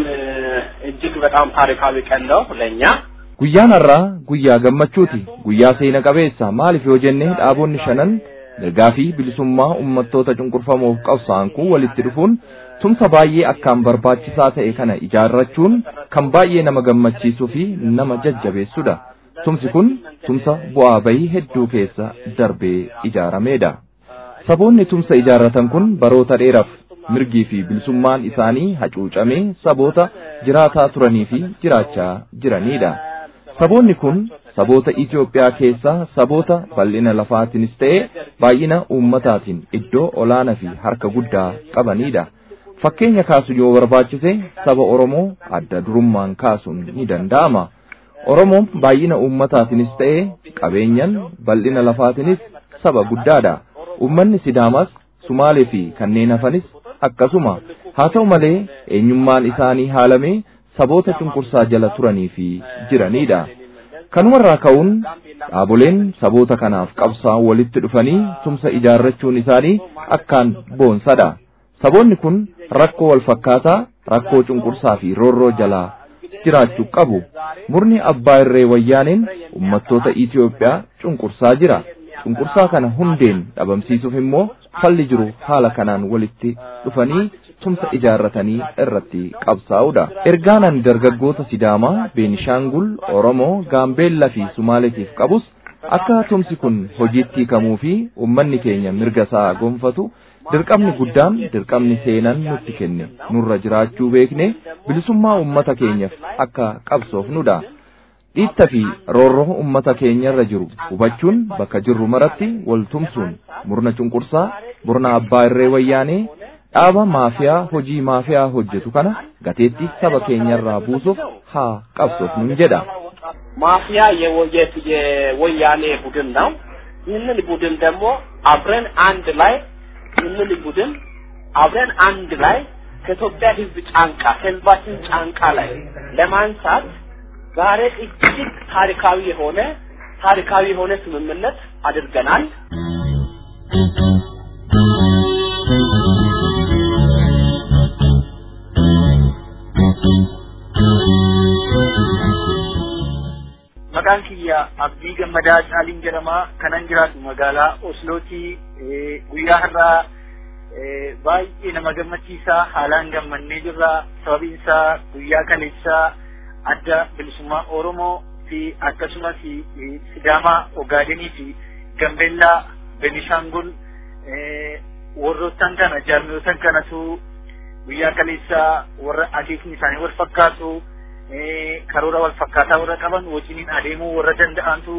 እጅግ በጣም ታሪካዊ ቀን ነው ለእኛ። Guyyaan har'aa guyyaa gammachuuti. Guyyaa seena qabeessa maaliif yoo jenne dhaabonni shanan mirgaa fi bilisummaa uummattoota cunqurfamoof qabsa'an kun walitti dhufuun tumsa baay'ee akkaan barbaachisaa ta'e kana ijaarrachuun kan baay'ee nama gammachiisuu fi nama jajjabeessudha. Tumsi kun tumsa bu'aa bahii hedduu keessa darbee ijaarameedha. Saboonni tumsa ijaarratan kun baroota dheeraaf mirgii fi bilisummaan isaanii hacuucamee saboota jiraataa turanii fi jiraachaa jiranidha. Saboonni kun saboota Itoophiyaa keessaa saboota bal'ina lafaatiinis ta'e baay'ina uummataatiin iddoo olaanaa fi harka guddaa qabanidha. Fakkeenya kaasu yoo barbaachise saba Oromoo adda durummaan kaasuun ni danda'ama. Oromoon baay'ina uummataatiinis ta'e qabeenyan bal'ina lafaatiinis saba guddaadha. Uummanni Sidaamaas Sumaalee fi kanneen hafanis akkasuma haa ta'u malee eenyummaan isaanii haalamee saboota cunqursaa jala turanii fi jiranidha. Kanumarraa ka'uun dhaaboleen saboota kanaaf qabsaa walitti dhufanii tumsa ijaarrachuun isaanii akkaan boonsadha. Saboonni kun rakkoo wal fakkaataa rakkoo cunqursaa fi roorroo jalaa jiraachuu qabu. Murni abbaa irree wayyaaneen uummattoota Itoophiyaa cunqursaa jira. Cunqursaa kana hundeen dhabamsiisuuf immoo falli jiru haala kanaan walitti dhufanii tumsa ijaarratanii irratti qabsaa'udha. Ergaanan dargaggoota Sidaamaa, Beenishaangul, Oromoo, Gaambeellaa fi Sumaaleetiif qabus akka tumsi kun hojiitti hiikamuu fi uummanni keenya mirga isaa gonfatu dirqamni guddaan dirqamni seenaan nutti kenne nurra jiraachuu beekne bilisummaa uummata keenyaaf akka qabsoofnudha. Dhiitta fi roorroo uummata keenyarra jiru hubachuun bakka jirru maratti wal tumsuun murna cunqursaa murna abbaa irree wayyaanee dhaaba maafiyaa hojii maafiyaa hojjetu kana gateetti saba keenyarraa buusuuf haa qabsoofnu jedha. ማፊያ የወያኔ ቡድን ነው። ይህንን ቡድን ደግሞ አብረን አንድ ላይ ይህንን ቡድን አብረን አንድ ላይ ከኢትዮጵያ ሕዝብ ጫንቃ ከሕዝባችን ጫንቃ ላይ ለማንሳት ዛሬ እጅግ ታሪካዊ የሆነ ታሪካዊ የሆነ ስምምነት አድርገናል። maqaan kiyya abdii gammadaa caaliin jedhama kanan jiraatu magaalaa oslooti guyyaa har'aa baay'ee nama gammachiisaa haalaan gammannee jirra sababiin isaa guyyaa kaleessaa adda bilisummaa oromoo fi akkasumas sidaamaa ogaadenii fi gambeellaa benishaangul warroottan kana jaarmiyootan kanatu guyyaa kaleessaa warra akeekni isaanii wal fakkaatu karoora wal fakkaataa warra qaban wajjiniin adeemuu warra danda'antu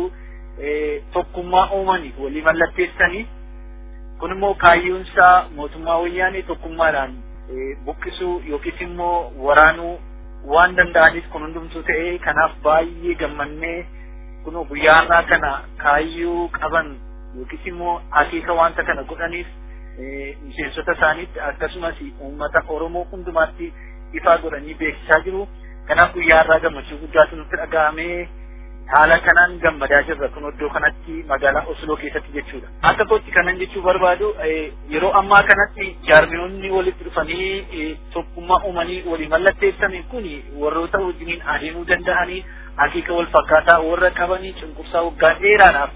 tokkummaa uumanii walii mallatteessanii kun immoo kaayyoonsaa mootummaa wayyaanee tokkummaadhaan buqqisuu yookiis immoo waraanuu waan danda'aniif kun hundumtuu ta'ee kanaaf baay'ee gammannee kunoo guyyaa har'aa kana kaayyoo qaban yookiis immoo akeeka wanta kana godhaniif miseensota isaaniitti akkasumas uummata Oromoo hundumaatti ifaa godhanii beeksisaa jiru. Kanaaf guyyaa har'aa gammachuu guddaatu nutti dhaga'amee haala kanaan gammadaa jirra kun iddoo kanatti magaalaa Osloo keessatti jechuudha. Akka kootti kanan jechuu barbaadu yeroo ammaa kanatti jaarmiyoonni walitti dhufanii tokkummaa uumanii walii mallatteessan kun warroota wajjiniin adeemuu danda'anii akeeka wal fakkaataa warra qabanii cunqursaa waggaa dheeraadhaaf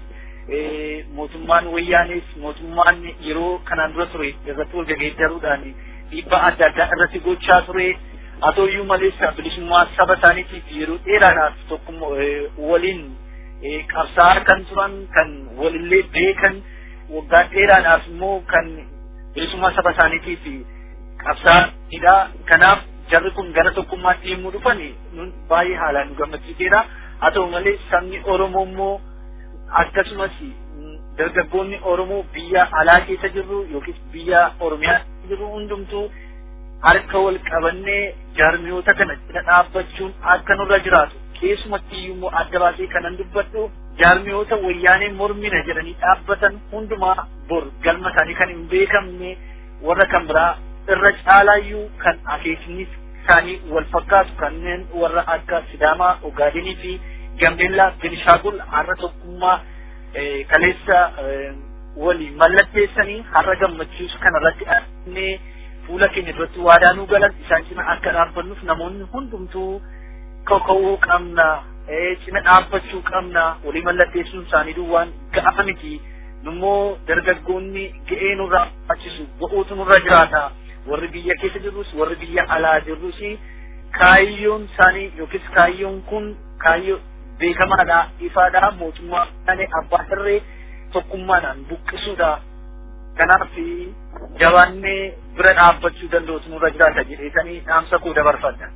mootummaan wayyaanis mootummaan yeroo kanaan dura ture irratti wal gaggeeddaruudhaan dhiibbaa adda addaa irratti gochaa ture haa ta'uyyuu malees bilisummaa saba isaaniitiif yeroo dheeraadhaaf tokkummaa waliin qabsaa'aa kan turan kan walillee beekan waggaa dheeraadhaaf immoo kan bilisummaa saba isaaniitiif qabsaa'anidha kanaaf jarri kun gara tokkummaatti yemmuu dhufan nun baay'ee haalaan nu gammachiiseera haa ta'u malee sabni Oromoo immoo akkasumas dargaggoonni Oromoo biyya alaa keessa jirru yookiis biyya Oromiyaa jirru hundumtuu harka wal qabannee jaarmiyoota kana cina dhaabbachuun akka nurra jiraatu keessumatti immoo adda baasee kanan dubbadhu jaarmiyoota wayyaanee mormina jedhanii dhaabbatan hundumaa bor galma isaanii kan hin beekamne warra kan biraa irra caalaayyuu kan akeekni isaanii wal fakkaatu kanneen warra akka Sidaamaa, Ogaadenii fi Gambeellaa, Benishaagul har'a tokkummaa kaleessa walii mallatteessanii har'a gammachiisu kanarratti arginee fuula keenya duratti waadaa nuu galan isaan cina akka dhaabbannuuf namoonni hundumtuu kaka'uu qabna cina dhaabbachuu qabna walii mallatteessuun isaanii duwwaan ga'a miti nummoo dargaggoonni ga'ee nurraa barbaachisu ga'uutu nurra jiraata warri biyya keessa jirrus warri biyya alaa jirrus kaayyoon isaanii yookiis kaayyoon kun kaayyoo beekamaadha ifaadha mootummaa abbaa irree tokkummaadhaan buqqisuudha kanaaf jabaannee bira dhaabbachuu danda'utu nurra jiraata jedheetanii dhaamsa koo dabarfadha.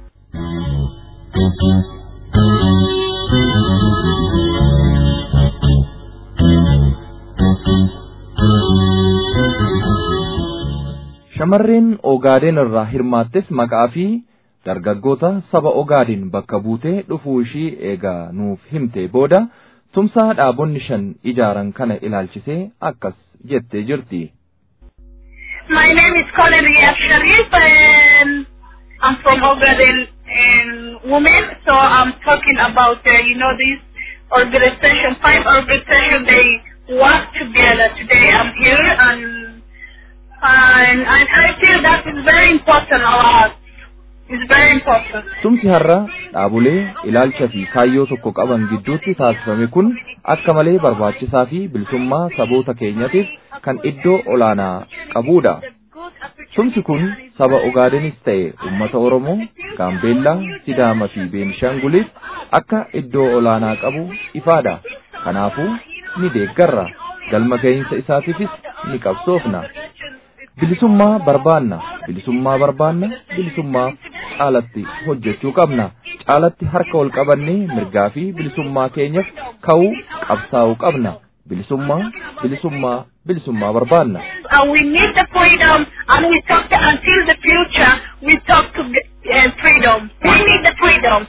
Shamarreen Ogaadeen irraa hirmaattes maqaa fi dargaggoota saba Ogaadeen bakka buutee dhufuu ishii eegaa nuuf himte booda tumsaa dhaabonni shan ijaaran kana ilaalchisee akkas jettee jirti. My name is Colin Riyad Sharif and I'm from Ogaden and women. So I'm talking about, uh, you know, this organization, five organization, they work together. Today I'm here and, and, and I feel that is very important a lot. It's very important. Tumsi har'a dhaabolee ilaalcha fi kaayyoo tokko qaban gidduutti taasifame kun akka malee barbaachisaa fi bilisummaa saboota keenyatiif kan iddoo olaanaa qabudha. Tumsi kun saba Ogaadenis ta'e uummata Oromoo, Gaambeellaa, Sidaamaa fi Beenishaanguliif akka iddoo olaanaa qabu ifaadha. Kanaafuu ni deeggarra. Galma ga'iinsa isaatiifis ni qabsoofna. Bilisummaa barbaanna. Bilisummaa barbaanna. Bilisummaa caalatti hojjechuu qabna. Caalatti harka ol qabannee mirgaa fi bilisummaa keenyaaf ka'uu qabsaa'uu qabna. Bilisummaa, bilisummaa, bilisummaa barbaanna. And we need the freedom and we talk to, until the future, we talk to uh, freedom. We need the freedom.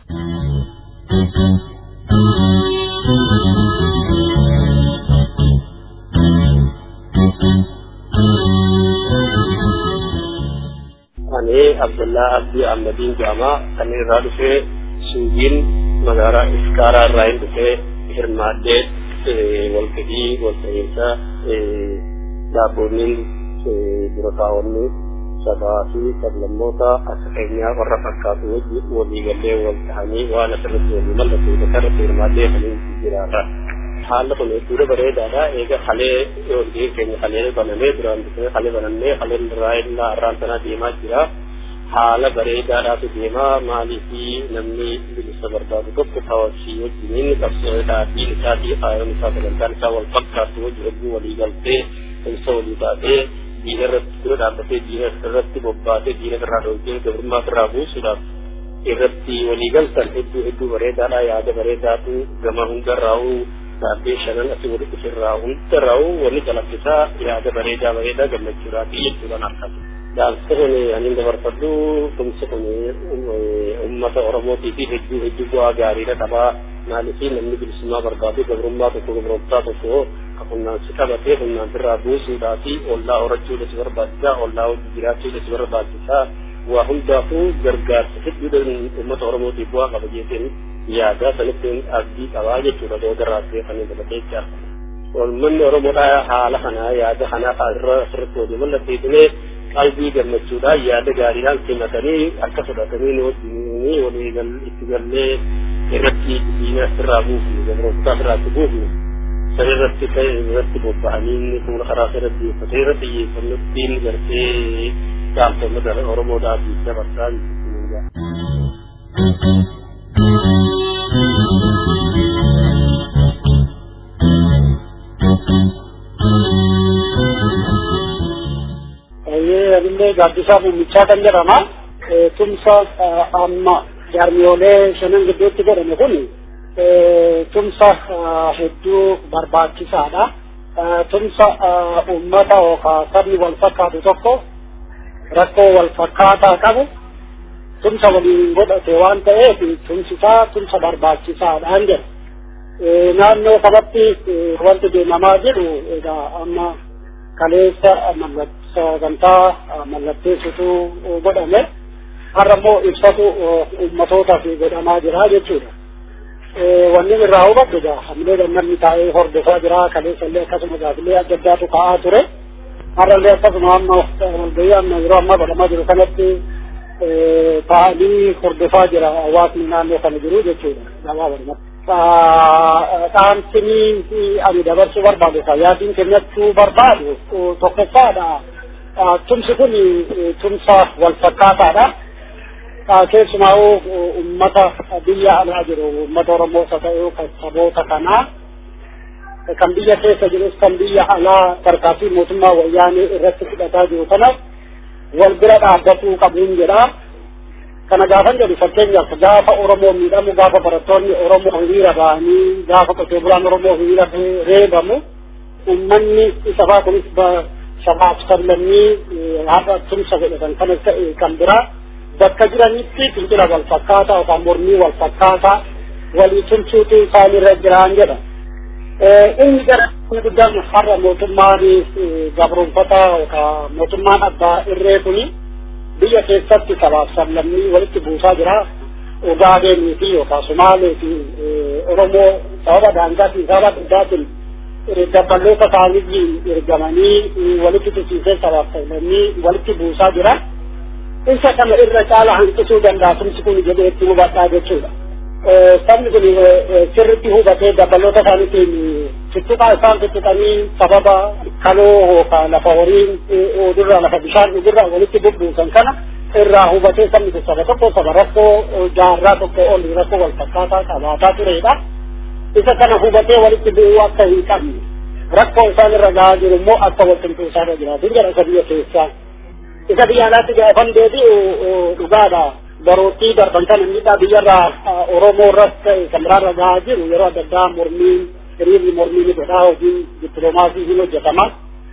ani abdullah abdii ahmadiin jedhama kan irraa dhufee suugiin magaalaa iskaaraa irraa hin dhufee hirmaadhee walgahii walta'iinsa daabboonniin dura taa'onni sabaa fi sablammoota akka keenyaa warra fakkaatu wajji waliigallee wal ta'anii waan asirratti walii mallattee bakka irratti hirmaadhee kan jiraarra. Haalli kun hedduudha bareedaadha. Eega halee walgahii keenya halee banamee duraan dursee halee banamee haleen irraa illaa irraan sanaa deemaa jira. Haala bareedaadhaatu deemaa maalii fi namni bilisa barbaadu tokko hawasii wajjiniin qabsoodhaa fi isaa fi faayoon isaa sagantaan isaa wal fakkaatu wajji hedduu walii galtee ibsa walii taatee diina irratti dura dhaabbatee diina irratti bobbaatee diina irraa dhoofee gabrummaa irraa buusuudhaaf irratti walii galtan hedduu hedduu bareedaadha yaada bareedaatu gama hundarraa'u daabbee shanan asii walitti ofirraa hundarraa'u wanni calaqqisaa yaada bareedaa bareedaa gammachuudhaafi jechuudhaan akkasi. Dhaamsa kun ani dabarfadhu tumsi kun uummata Oromootii fi hedduu hedduu bu'aa gaariidha qabaa maaliif namni bilisummaa barbaadu gabrummaa tokko gabrummaa tokko humnaan si qabatee humnaan birraa buusuudhaa fi ollaa horachuudha si barbaachisaa ollaa hojii jiraachuudha si barbaachisaa waa hundaafuu gargaarsa hedduudhaan uummata Oromootiif bu'aa qaba jeetiin yaada sanitti abdii qabaa jechuudha doodarraa beekanii dabatee jira. Uummanni Oromoodhaa haala kanaa yaada kanaa irra asirratti hojii mallatteessinee qalbii gammachuudhaan yaada gaariidhaan simatanii akka fudhatanii nu wajjin walii itti gallee irratti diina irraa buufnu gabrootaa irraatti buufnu san irratti ka'e irratti bobba'anii fuula karaa irratti uffatee irratti xiyyeeffannottiin gartee gaaftamata Oromoodhaatiif dabarsaa illee gaaddisaa muumichaa kan jedhama. Tumsa amma jaarmiyoolee shanan gidduutti godhame kun tumsa hedduu barbaachisaadha. Tumsa uummata yookaan sabni wal fakkaatu tokko rakkoo wal fakkaataa qabu tumsa waliin godhate waan ta'eef tumsisaa tumsa barbaachisaadhaan jedha. Naannoo kanatti wanti deemamaa jiru egaa amma kaleessa sagantaa mallatteessitu godhame har'a immoo ibsatu uummatootaaf godhamaa jira jechuudha. Wanni irraa hubadhu egaa hamilee namni taa'ee hordofaa jira kaleessa illee akkasuma gaafilee adda addaatu ka'aa ture. Har'a illee akkasuma amma walgahii amma yeroo ammaa godhamaa jiru kanatti taa'anii hordofaa jira hawaasni naannoo kana jiru jechuudha. Gabaabadumatti. dhaamsinii ani dabarsuu barbaadu yaadiin kennachuu barbaadu tokkoffaadha. Tumsi kun tumsa wal fakkaataadha. Keessumaa uummata biyya alaa jiru uummata Oromoo haa ta'u kan saboota kanaa kan biyya keessa jirus kan biyya alaa tarkaanfii mootummaa wayyaanee irratti fudhataa jiru kana wal bira dhaabbatuu qabuun jedha. kana gaafan jedhu fakkeenyaaf gaafa Oromoo miidhamu gaafa barattoonni Oromoo hiriira ba'anii gaafa qotee bulaan Oromoo hiriira reebamu uummanni isa faa kunis sabaaf sablammii haadha tumsa godhatan kanas ta'e kan biraa bakka jiranitti fincila wal fakkaataa yookaan mormii wal fakkaataa walii tumsuutu isaanirra jiraan jedha. Inni gara guddaan har'a mootummaan gabroonfataa yookaan mootummaan abbaa irree kuni biyya keessatti sabaaf sablammii walitti buusaa jira. Ogaadenii fi yookaan Sumaalee fi Oromoo sababa daangaa fi sababa addaatiin dabballoota isaanii ergamanii walitti tusiisee sabaaf sablammii walitti buusaa jira. Isa kana irra caala hanqisuu danda'a tumsi kun jedhee itti hubadhaa jechuudha. Sabni kun sirriitti hubatee dabballoota isaaniitiin tuttuqaa isaan tuttuqanii sababa kaloo yookaan lafa horiin odurraa lafa bishaan dhugurraa walitti bubbuusan kana irraa hubatee sabni kun saba tokko saba rakkoo jaarraa tokko ol rakkoo wal fakkaataa qabaataa turedha. Isa kana hubatee walitti bu'uu akka hin qabne rakkoo isaan irra gahaa jiru immoo akka wal qinxuusaa irra jiraatu jedha isa biyya keessaa. Isa biyya alaatti gaafan deebi'u dhugaadha. Baroottii darban kana miidhaa biyyarraa Oromoo irratti kan biraarra gahaa jiru yeroo adda addaa mormiin hiriirri mormii ni godhaa hojiin dippiloomaasii hin hojjetama.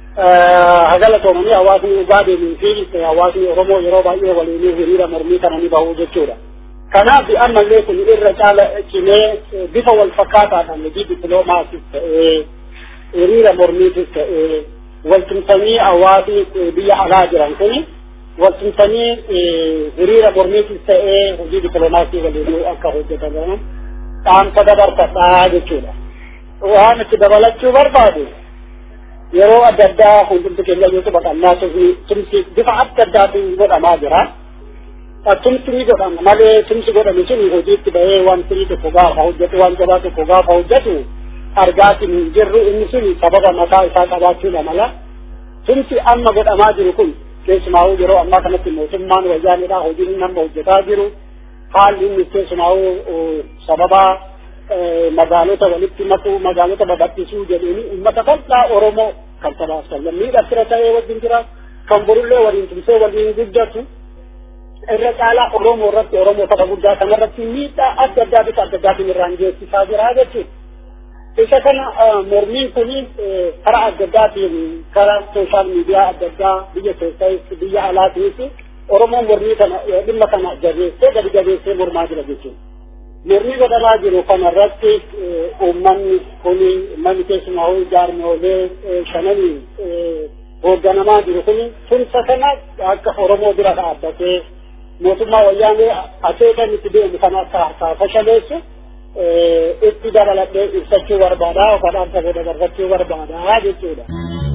Hagala toomanii hawaasni Ugaadenii fi hawaasni Oromoo yeroo baay'ee waliin hiriira mormii kana ni bahu jechuudha. Kanaaf ammallee kun irra caala cimee bifa wal fakkaataadhaan hojii dippiloomaasiis ta'ee hiriira mormiitis ta'ee waltumsanii hawaasni biyya alaa jiran kuni waltumsanii hiriira mormiitis ta'ee hojii dippiloomaasii waliin akka hojjetan dhaamsa dabarfadhaa jechuudha. waan itti dabalachuu barbaadu yeroo adda addaa hundumti keenya yoo taphatannaa tumsi bifa adda addaatiin godhamaa jira. Tumsi ni godhama malee tumsi godhame sun hojiitti bahee waan sirii tokko gaafa hojjetu waan jabaa tokko gaafa hojjetu argaatiin hin jirru inni sun sababa mataa isaa qabaachuudha mala. Tumsi amma godhamaa jiru kun keessumaa yeroo ammaa kanatti mootummaan wayyaanidha hojiin nama hojjetaa jiru haalli inni keessumaa sababa magaalota walitti makuu magaalota babal'isuu jedhanii uummata bal'aa Oromoo kan sabaaf sablammii dhattira ta'ee wajjin jira kan borullee waliin tumsee waliin guddatu irra caalaa Oromoo irratti Oromoo tapha guddaa kanarratti miidhaa adda addaa bifa adda addaatiin irraan geessisaa jira jechuudha. Isa kana mormiin kun karaa adda addaatiin karaa sooshaal miidiyaa adda addaa biyya keessas biyya alaatiinis Oromoon mormii kana dhimma kana jabeessee gadi jabeessee mormaa jira jechuudha. Mormii godhamaa jiru kanarratti uummanni kun manni keessumaa hoo jaarmoolee shananii hoogganamaa jiru kun tumsa kana akka Oromoo bira dhaabbatee mootummaa wayyaanee akeekan itti deemu kana akka harkaa fashaleessu itti dabaladhee ibsachuu barbaada yookaan dhaamsa godha dabarfachuu barbaada jechuudha.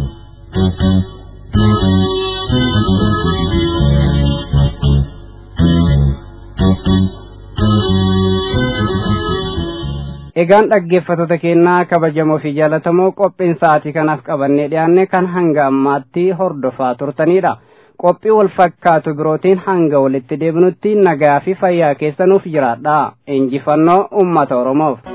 Egaan dhaggeeffattoota keenyaa kabajamoo fi jaallatamoo qophiin sa'aatii kanaaf qabannee dhiyaanne kan hanga ammaatti hordofaa turtanidha. Qophii wal fakkaatu birootiin hanga walitti deebinutti nagaa fi fayyaa keessanuuf jiraadha. Injifannoo uummata Oromoof.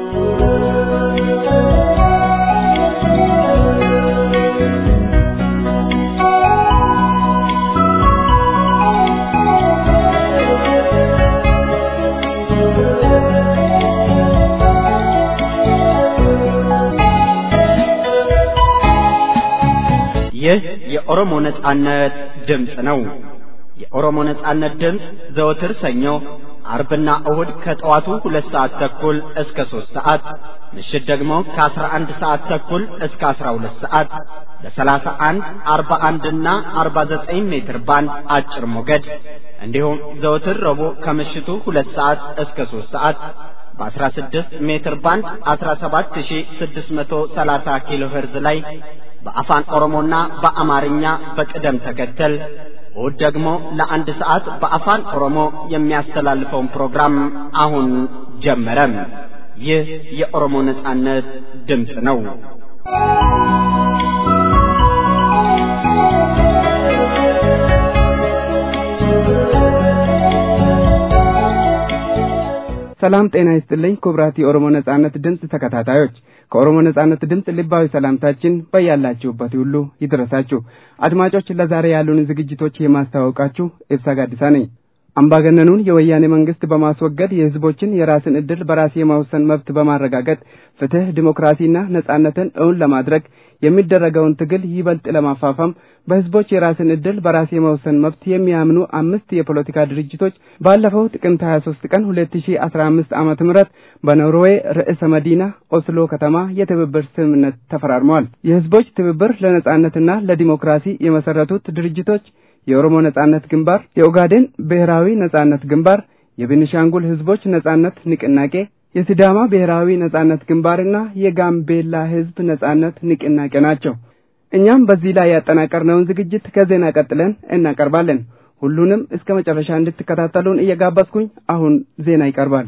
ይህ የኦሮሞ ነጻነት ድምፅ ነው። የኦሮሞ ነጻነት ድምፅ ዘወትር ሰኞ፣ አርብና እሁድ ከጠዋቱ ሁለት ሰዓት ተኩል እስከ ሦስት ሰዓት ምሽት ደግሞ ከአስራ አንድ ሰዓት ተኩል እስከ አስራ ሁለት ሰዓት በሰላሳ አንድ አርባ አንድና አርባ ዘጠኝ ሜትር ባንድ አጭር ሞገድ እንዲሁም ዘወትር ረቡዕ ከምሽቱ ሁለት ሰዓት እስከ ሦስት ሰዓት በ16 ሜትር ባንድ 17630 ኪሎ ሄርዝ ላይ በአፋን ኦሮሞና በአማርኛ በቅደም ተከተል እሁድ ደግሞ ለአንድ ሰዓት በአፋን ኦሮሞ የሚያስተላልፈውን ፕሮግራም አሁን ጀመረ። ይህ የኦሮሞ ነጻነት ድምፅ ነው። ሰላም ጤና ይስጥልኝ ክቡራት የኦሮሞ ነጻነት ድምፅ ተከታታዮች ከኦሮሞ ነጻነት ድምፅ ልባዊ ሰላምታችን በያላችሁበት ሁሉ ይድረሳችሁ። አድማጮች ለዛሬ ያሉን ዝግጅቶች የማስተዋወቃችሁ ኤብሳ ጋዲሳ ነኝ። አምባገነኑን የወያኔ መንግስት በማስወገድ የህዝቦችን የራስን ዕድል በራስ የመወሰን መብት በማረጋገጥ ፍትህ፣ ዲሞክራሲና ነጻነትን እውን ለማድረግ የሚደረገውን ትግል ይበልጥ ለማፋፋም በህዝቦች የራስን ዕድል በራስ የመወሰን መብት የሚያምኑ አምስት የፖለቲካ ድርጅቶች ባለፈው ጥቅምት 23 ቀን 2015 ዓመተ ምህረት በኖርዌይ ርዕሰ መዲና ኦስሎ ከተማ የትብብር ስምምነት ተፈራርመዋል። የህዝቦች ትብብር ለነጻነትና ለዲሞክራሲ የመሰረቱት ድርጅቶች የኦሮሞ ነጻነት ግንባር፣ የኦጋዴን ብሔራዊ ነጻነት ግንባር፣ የቤኒሻንጉል ህዝቦች ነጻነት ንቅናቄ፣ የሲዳማ ብሔራዊ ነጻነት ግንባርና የጋምቤላ ህዝብ ነጻነት ንቅናቄ ናቸው። እኛም በዚህ ላይ ያጠናቀርነውን ዝግጅት ከዜና ቀጥለን እናቀርባለን። ሁሉንም እስከ መጨረሻ እንድትከታተሉን እየጋበዝኩኝ አሁን ዜና ይቀርባል።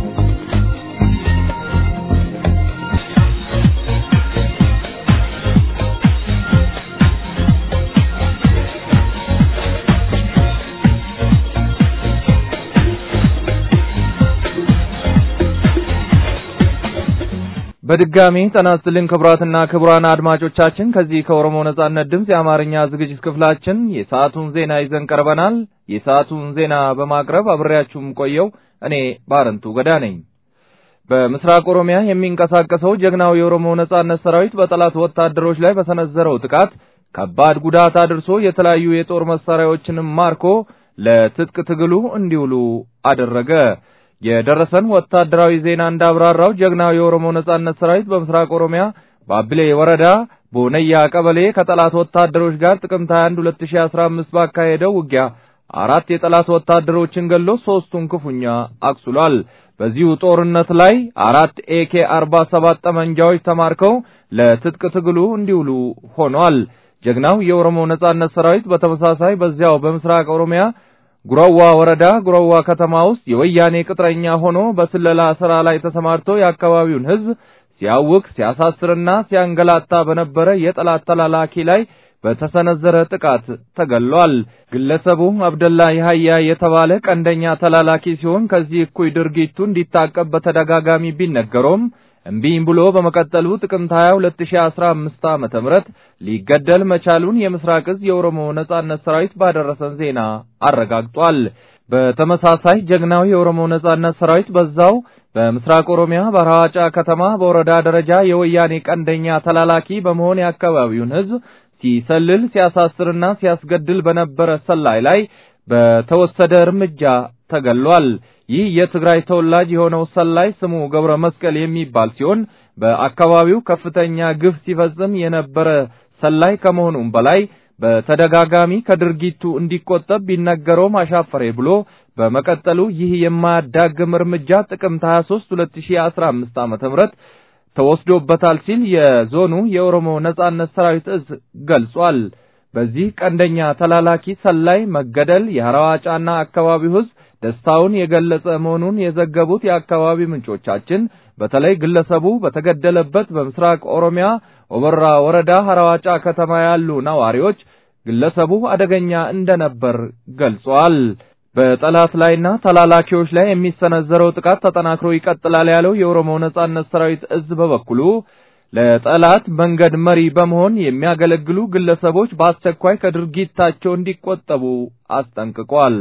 በድጋሚ ጤና ይስጥልን ክቡራትና ክቡራን አድማጮቻችን ከዚህ ከኦሮሞ ነጻነት ድምፅ የአማርኛ ዝግጅት ክፍላችን የሰዓቱን ዜና ይዘን ቀርበናል። የሰዓቱን ዜና በማቅረብ አብሬያችሁም ቆየው እኔ ባረንቱ ገዳ ነኝ። በምስራቅ ኦሮሚያ የሚንቀሳቀሰው ጀግናው የኦሮሞ ነጻነት ሰራዊት በጠላት ወታደሮች ላይ በሰነዘረው ጥቃት ከባድ ጉዳት አድርሶ የተለያዩ የጦር መሳሪያዎችንም ማርኮ ለትጥቅ ትግሉ እንዲውሉ አደረገ። የደረሰን ወታደራዊ ዜና እንዳብራራው ጀግናው የኦሮሞ ነጻነት ሰራዊት በምስራቅ ኦሮሚያ ባብሌ ወረዳ ቦነያ ቀበሌ ከጠላት ወታደሮች ጋር ጥቅምት 21 2015 ባካሄደው ውጊያ አራት የጠላት ወታደሮችን ገሎ ሶስቱን ክፉኛ አቁስሏል። በዚሁ ጦርነት ላይ አራት ኤኬ 47 ጠመንጃዎች ተማርከው ለትጥቅ ትግሉ እንዲውሉ ሆኗል። ጀግናው የኦሮሞ ነጻነት ሰራዊት በተመሳሳይ በዚያው በምስራቅ ኦሮሚያ ጉረዋ ወረዳ ጉረዋ ከተማ ውስጥ የወያኔ ቅጥረኛ ሆኖ በስለላ ስራ ላይ ተሰማርቶ የአካባቢውን ሕዝብ ሲያውክ ሲያሳስርና ሲያንገላታ በነበረ የጠላት ተላላኪ ላይ በተሰነዘረ ጥቃት ተገሏል። ግለሰቡ አብደላ ይሃያ የተባለ ቀንደኛ ተላላኪ ሲሆን ከዚህ እኩይ ድርጊቱ እንዲታቀብ በተደጋጋሚ ቢነገረውም እምቢኝ ብሎ በመቀጠሉ ጥቅምት 22 2015 ዓመተ ምህረት ሊገደል መቻሉን የምስራቅ እዝ የኦሮሞ ነጻነት ሰራዊት ባደረሰን ዜና አረጋግጧል። በተመሳሳይ ጀግናው የኦሮሞ ነጻነት ሰራዊት በዛው በምስራቅ ኦሮሚያ በሐዋጫ ከተማ በወረዳ ደረጃ የወያኔ ቀንደኛ ተላላኪ በመሆን የአካባቢውን ሕዝብ ሲሰልል ሲያሳስርና ሲያስገድል በነበረ ሰላይ ላይ በተወሰደ እርምጃ ተገሏል። ይህ የትግራይ ተወላጅ የሆነው ሰላይ ስሙ ገብረ መስቀል የሚባል ሲሆን በአካባቢው ከፍተኛ ግፍ ሲፈጽም የነበረ ሰላይ ከመሆኑም በላይ በተደጋጋሚ ከድርጊቱ እንዲቆጠብ ቢነገረውም አሻፈሬ ብሎ በመቀጠሉ ይህ የማያዳግም እርምጃ ጥቅምት 23 2015 ዓመተ ምህረት ተወስዶበታል ሲል የዞኑ የኦሮሞ ነጻነት ሰራዊት እዝ ገልጿል። በዚህ ቀንደኛ ተላላኪ ሰላይ መገደል የሐራዋጫና አካባቢው ሕዝብ ደስታውን የገለጸ መሆኑን የዘገቡት የአካባቢ ምንጮቻችን በተለይ ግለሰቡ በተገደለበት በምስራቅ ኦሮሚያ ኦበራ ወረዳ ሐራዋጫ ከተማ ያሉ ነዋሪዎች ግለሰቡ አደገኛ እንደነበር ገልጿል። በጠላት ላይና ተላላኪዎች ላይ የሚሰነዘረው ጥቃት ተጠናክሮ ይቀጥላል ያለው የኦሮሞ ነጻነት ሰራዊት እዝ በበኩሉ ለጠላት መንገድ መሪ በመሆን የሚያገለግሉ ግለሰቦች በአስቸኳይ ከድርጊታቸው እንዲቆጠቡ አስጠንቅቋል።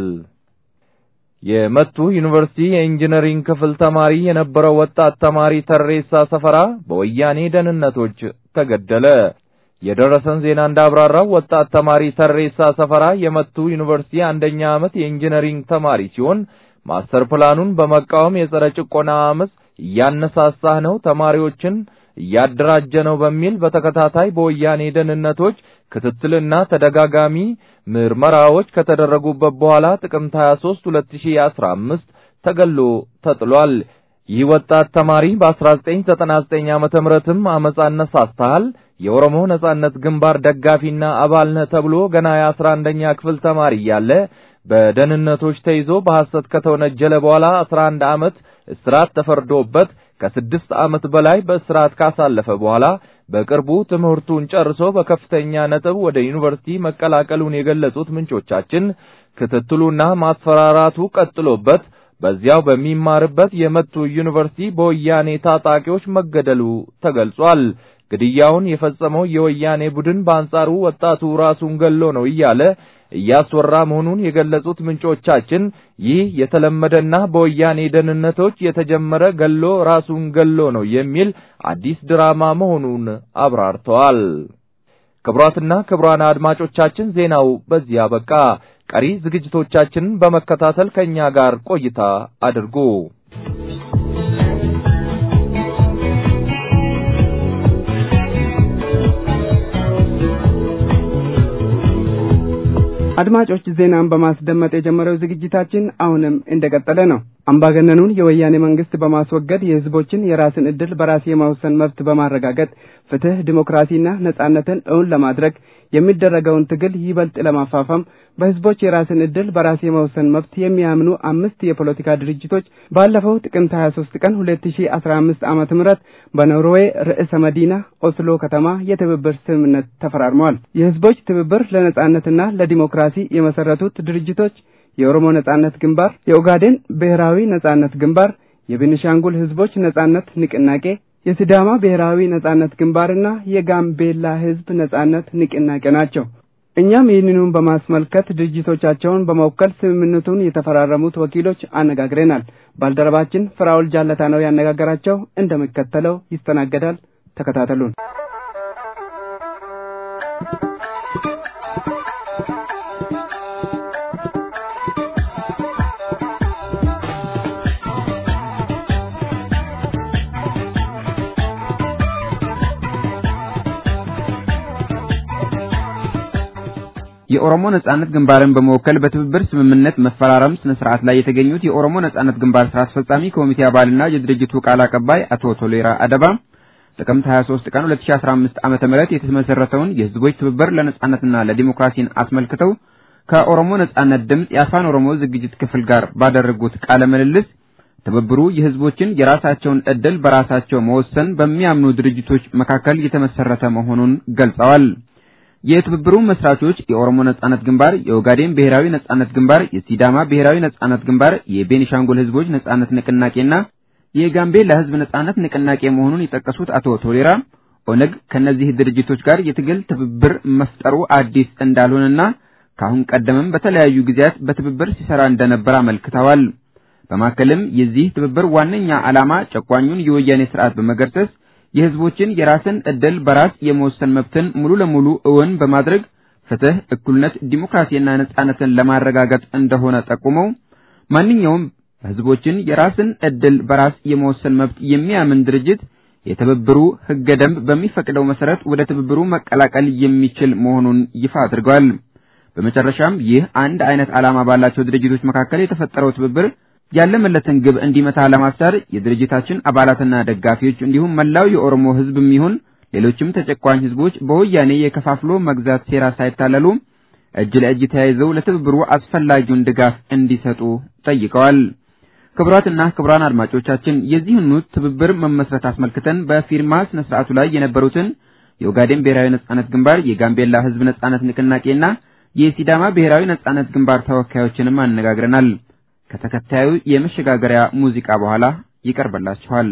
የመቱ ዩኒቨርሲቲ የኢንጂነሪንግ ክፍል ተማሪ የነበረው ወጣት ተማሪ ተሬሳ ሰፈራ በወያኔ ደህንነቶች ተገደለ። የደረሰን ዜና እንዳብራራው ወጣት ተማሪ ተሬሳ ሰፈራ የመቱ ዩኒቨርሲቲ አንደኛ ዓመት የኢንጂነሪንግ ተማሪ ሲሆን ማስተር ፕላኑን በመቃወም የጸረ ጭቆና አመፅ እያነሳሳህ ነው፣ ተማሪዎችን እያደራጀ ነው በሚል በተከታታይ በወያኔ ደህንነቶች ክትትልና ተደጋጋሚ ምርመራዎች ከተደረጉበት በኋላ ጥቅምት 23 2015 ተገሎ ተጥሏል። ይህ ወጣት ተማሪ በ1999 ዓመተ ምህረትም አመፅ አነሳስተሃል፣ የኦሮሞ ነጻነት ግንባር ደጋፊና አባል ነህ ተብሎ ገና የ11ኛ ክፍል ተማሪ እያለ በደህንነቶች ተይዞ በሐሰት ከተወነጀለ በኋላ 11 ዓመት እስራት ተፈርዶበት ከስድስት ዓመት በላይ በእስራት ካሳለፈ በኋላ በቅርቡ ትምህርቱን ጨርሶ በከፍተኛ ነጥብ ወደ ዩኒቨርሲቲ መቀላቀሉን የገለጹት ምንጮቻችን ክትትሉና ማስፈራራቱ ቀጥሎበት በዚያው በሚማርበት የመቱ ዩኒቨርሲቲ በወያኔ ታጣቂዎች መገደሉ ተገልጿል። ግድያውን የፈጸመው የወያኔ ቡድን በአንጻሩ ወጣቱ ራሱን ገሎ ነው እያለ እያስወራ መሆኑን የገለጹት ምንጮቻችን ይህ የተለመደና በወያኔ ደህንነቶች የተጀመረ ገሎ ራሱን ገሎ ነው የሚል አዲስ ድራማ መሆኑን አብራርተዋል። ክቡራትና ክቡራን አድማጮቻችን ዜናው በዚህ አበቃ። ቀሪ ዝግጅቶቻችንን በመከታተል ከእኛ ጋር ቆይታ አድርጉ። አድማጮች ዜናን በማስደመጥ የጀመረው ዝግጅታችን አሁንም እንደቀጠለ ነው። አምባገነኑን የወያኔ መንግስት በማስወገድ የህዝቦችን የራስን ዕድል በራስ የመወሰን መብት በማረጋገጥ ፍትህ፣ ዲሞክራሲና ነጻነትን እውን ለማድረግ የሚደረገውን ትግል ይበልጥ ለማፋፋም በህዝቦች የራስን ዕድል በራስ የመወሰን መብት የሚያምኑ አምስት የፖለቲካ ድርጅቶች ባለፈው ጥቅምት 23 ቀን 2015 ዓመተ ምህረት በኖርዌይ ርዕሰ መዲና ኦስሎ ከተማ የትብብር ስምምነት ተፈራርመዋል። የህዝቦች ትብብር ለነጻነትና ለዲሞክራሲ የመሰረቱት ድርጅቶች የኦሮሞ ነጻነት ግንባር፣ የኦጋዴን ብሔራዊ ነጻነት ግንባር፣ የቤኒሻንጉል ህዝቦች ነጻነት ንቅናቄ፣ የሲዳማ ብሔራዊ ነጻነት ግንባርና የጋምቤላ ህዝብ ነጻነት ንቅናቄ ናቸው። እኛም ይህንኑን በማስመልከት ድርጅቶቻቸውን በመወከል ስምምነቱን የተፈራረሙት ወኪሎች አነጋግረናል። ባልደረባችን ፍራውል ጃለታ ነው ያነጋገራቸው። እንደሚከተለው ይስተናገዳል። ተከታተሉን። የኦሮሞ ነጻነት ግንባርን በመወከል በትብብር ስምምነት መፈራረም ስነ ስርዓት ላይ የተገኙት የኦሮሞ ነጻነት ግንባር ስራ አስፈጻሚ ኮሚቴ አባልና የድርጅቱ ቃል አቀባይ አቶ ቶሌራ አደባ ጥቅምት 23 ቀን 2015 ዓመተ ምህረት የተመሰረተውን የህዝቦች ትብብር ለነጻነትና ለዲሞክራሲን አስመልክተው ከኦሮሞ ነጻነት ድምፅ የአፋን ኦሮሞ ዝግጅት ክፍል ጋር ባደረጉት ቃለ ምልልስ ትብብሩ የህዝቦችን የራሳቸውን ዕድል በራሳቸው መወሰን በሚያምኑ ድርጅቶች መካከል የተመሰረተ መሆኑን ገልጸዋል። የትብብሩ መስራቾች የኦሮሞ ነጻነት ግንባር፣ የኦጋዴን ብሔራዊ ነጻነት ግንባር፣ የሲዳማ ብሔራዊ ነጻነት ግንባር፣ የቤኒሻንጉል ህዝቦች ነጻነት ንቅናቄና የጋምቤላ ህዝብ ነጻነት ንቅናቄ መሆኑን የጠቀሱት አቶ ቶሌራ ኦነግ ከነዚህ ድርጅቶች ጋር የትግል ትብብር መፍጠሩ አዲስ እንዳልሆነና ከአሁን ቀደምም በተለያዩ ጊዜያት በትብብር ሲሰራ እንደነበር አመልክተዋል። በማከልም የዚህ ትብብር ዋነኛ ዓላማ ጨቋኙን የወያኔ ስርዓት በመገርሰስ የህዝቦችን የራስን ዕድል በራስ የመወሰን መብትን ሙሉ ለሙሉ እውን በማድረግ ፍትህ፣ እኩልነት፣ ዲሞክራሲና ነጻነትን ለማረጋገጥ እንደሆነ ጠቁመው ማንኛውም ህዝቦችን የራስን ዕድል በራስ የመወሰን መብት የሚያምን ድርጅት የትብብሩ ህገ ደንብ በሚፈቅደው መሰረት ወደ ትብብሩ መቀላቀል የሚችል መሆኑን ይፋ አድርገዋል። በመጨረሻም ይህ አንድ አይነት ዓላማ ባላቸው ድርጅቶች መካከል የተፈጠረው ትብብር ያለመለትን ግብ እንዲመታ ለማስቻል የድርጅታችን አባላትና ደጋፊዎች እንዲሁም መላው የኦሮሞ ህዝብም ይሁን ሌሎችም ተጨቋኝ ህዝቦች በወያኔ የከፋፍሎ መግዛት ሴራ ሳይታለሉ እጅ ለእጅ ተያይዘው ለትብብሩ አስፈላጊውን ድጋፍ እንዲሰጡ ጠይቀዋል። ክቡራትና ክቡራን አድማጮቻችን የዚህኑ ትብብር መመስረት አስመልክተን በፊርማ ስነ ስርዓቱ ላይ የነበሩትን የኦጋዴን ብሔራዊ ነጻነት ግንባር፣ የጋምቤላ ህዝብ ነጻነት ንቅናቄና የሲዳማ ብሔራዊ ነጻነት ግንባር ተወካዮችንም አነጋግረናል። ከተከታዩ የመሸጋገሪያ ሙዚቃ በኋላ ይቀርብላችኋል።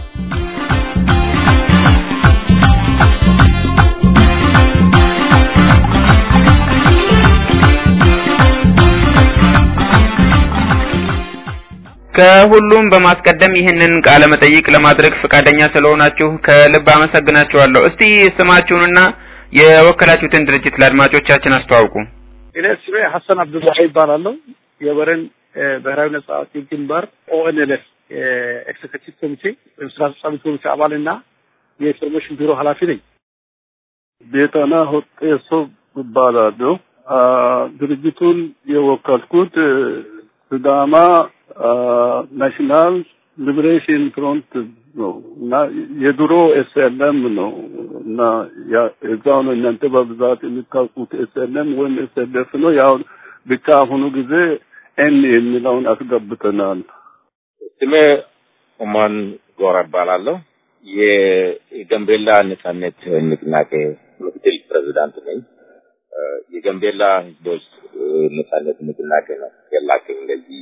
ከሁሉም በማስቀደም ይህንን ቃለ መጠይቅ ለማድረግ ፈቃደኛ ስለሆናችሁ ከልብ አመሰግናችኋለሁ። እስቲ ስማችሁንና የወከላችሁትን ድርጅት ለአድማጮቻችን አስተዋውቁ። እኔ ስሜ ሀሰን አብዱላሂ ይባላለሁ። የበረን ብሔራዊ ነጻ አውጪ ግንባር ኦኤንኤልኤፍ ኤክሴኪቲቭ ኮሚቴ ወይም ስራ አስፈጻሚ ኮሚቴ አባልና የኢንፎርሜሽን ቢሮ ኃላፊ ነኝ። ቤተና ሆጤሶ እባላለሁ። ድርጅቱን የወከልኩት ስዳማ ናሽናል ሊብሬሽን ፍሮንት ነው እና የድሮ ኤስኤልኤም ነው እና እዛው ነው እናንተ በብዛት የምታውቁት ኤስኤልኤም ወይም ኤስኤልኤፍ ነው። ያው ብቻ አሁኑ ጊዜ ኤን የሚለውን አስገብተናል። ስሜ ኡማን ጎራ እባላለሁ። የጋምቤላ ነጻነት ንቅናቄ ምክትል ፕሬዚዳንት ነኝ። የጋምቤላ ህዝቦች ነጻነት ንቅናቄ ነው የላከኝ እንደዚህ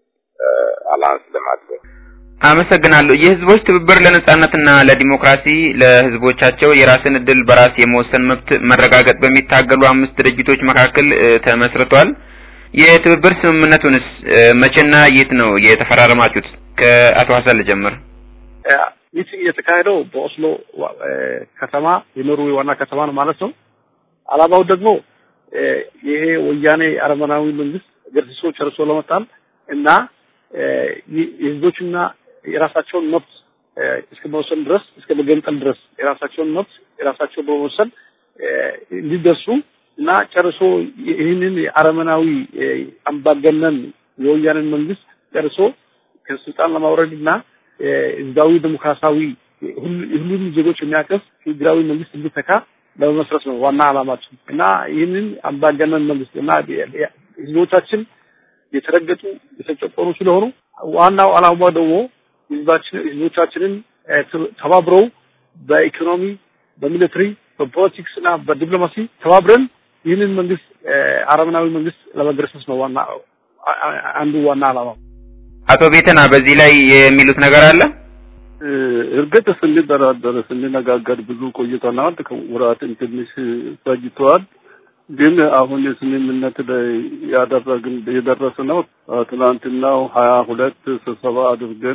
አላንስ ለማድረግ አመሰግናለሁ። የህዝቦች ትብብር ለነጻነትና ለዲሞክራሲ ለህዝቦቻቸው የራስን እድል በራስ የመወሰን መብት መረጋገጥ በሚታገሉ አምስት ድርጅቶች መካከል ተመስርቷል። የትብብር ስምምነቱንስ መቼና የት ነው የተፈራረማችሁት? ከአቶ ሀሰን ልጀምር። ሚቲንግ የተካሄደው በኦስሎ ከተማ የኖርዌይ ዋና ከተማ ነው ማለት ነው። አላማው ደግሞ ይሄ ወያኔ አረመናዊ መንግስት ገርሲሶ ጨርሶ ለመጣል እና የህዝቦችና የራሳቸውን መብት እስከ መወሰን ድረስ እስከ መገንጠል ድረስ የራሳቸውን መብት የራሳቸው በመወሰን እንዲደርሱ እና ጨርሶ ይህንን አረመናዊ አምባገነን የወያኔን መንግስት ጨርሶ ከስልጣን ለማውረድ እና ህዝባዊ ዲሞክራሲያዊ ሁሉንም ዜጎች የሚያቀፍ ፌዴራዊ መንግስት እንዲተካ ለመመስረት ነው ዋና አላማችን እና ይህንን አምባገነን መንግስት እና ህዝቦቻችን የተረገጡ የተጨቆኑ ስለሆኑ ዋናው አላማ ደግሞ ህዝባችን ህዝቦቻችንን ተባብረው በኢኮኖሚ፣ በሚሊተሪ፣ በፖለቲክስ እና በዲፕሎማሲ ተባብረን ይህንን መንግስት አረመናዊ መንግስት ለመገርሰስ ነው ዋና አንዱ ዋና አላማ። አቶ ቤተና በዚህ ላይ የሚሉት ነገር አለ? እርግጥ ስንደራደር ስንነጋገር ብዙ ቆይተናል። ወራትን ትንሽ ፈጅተዋል። ግን አሁን የስምምነት ላይ ያደረግን የደረስነው ትናንትናው ሀያ ሁለት ስብሰባ አድርገን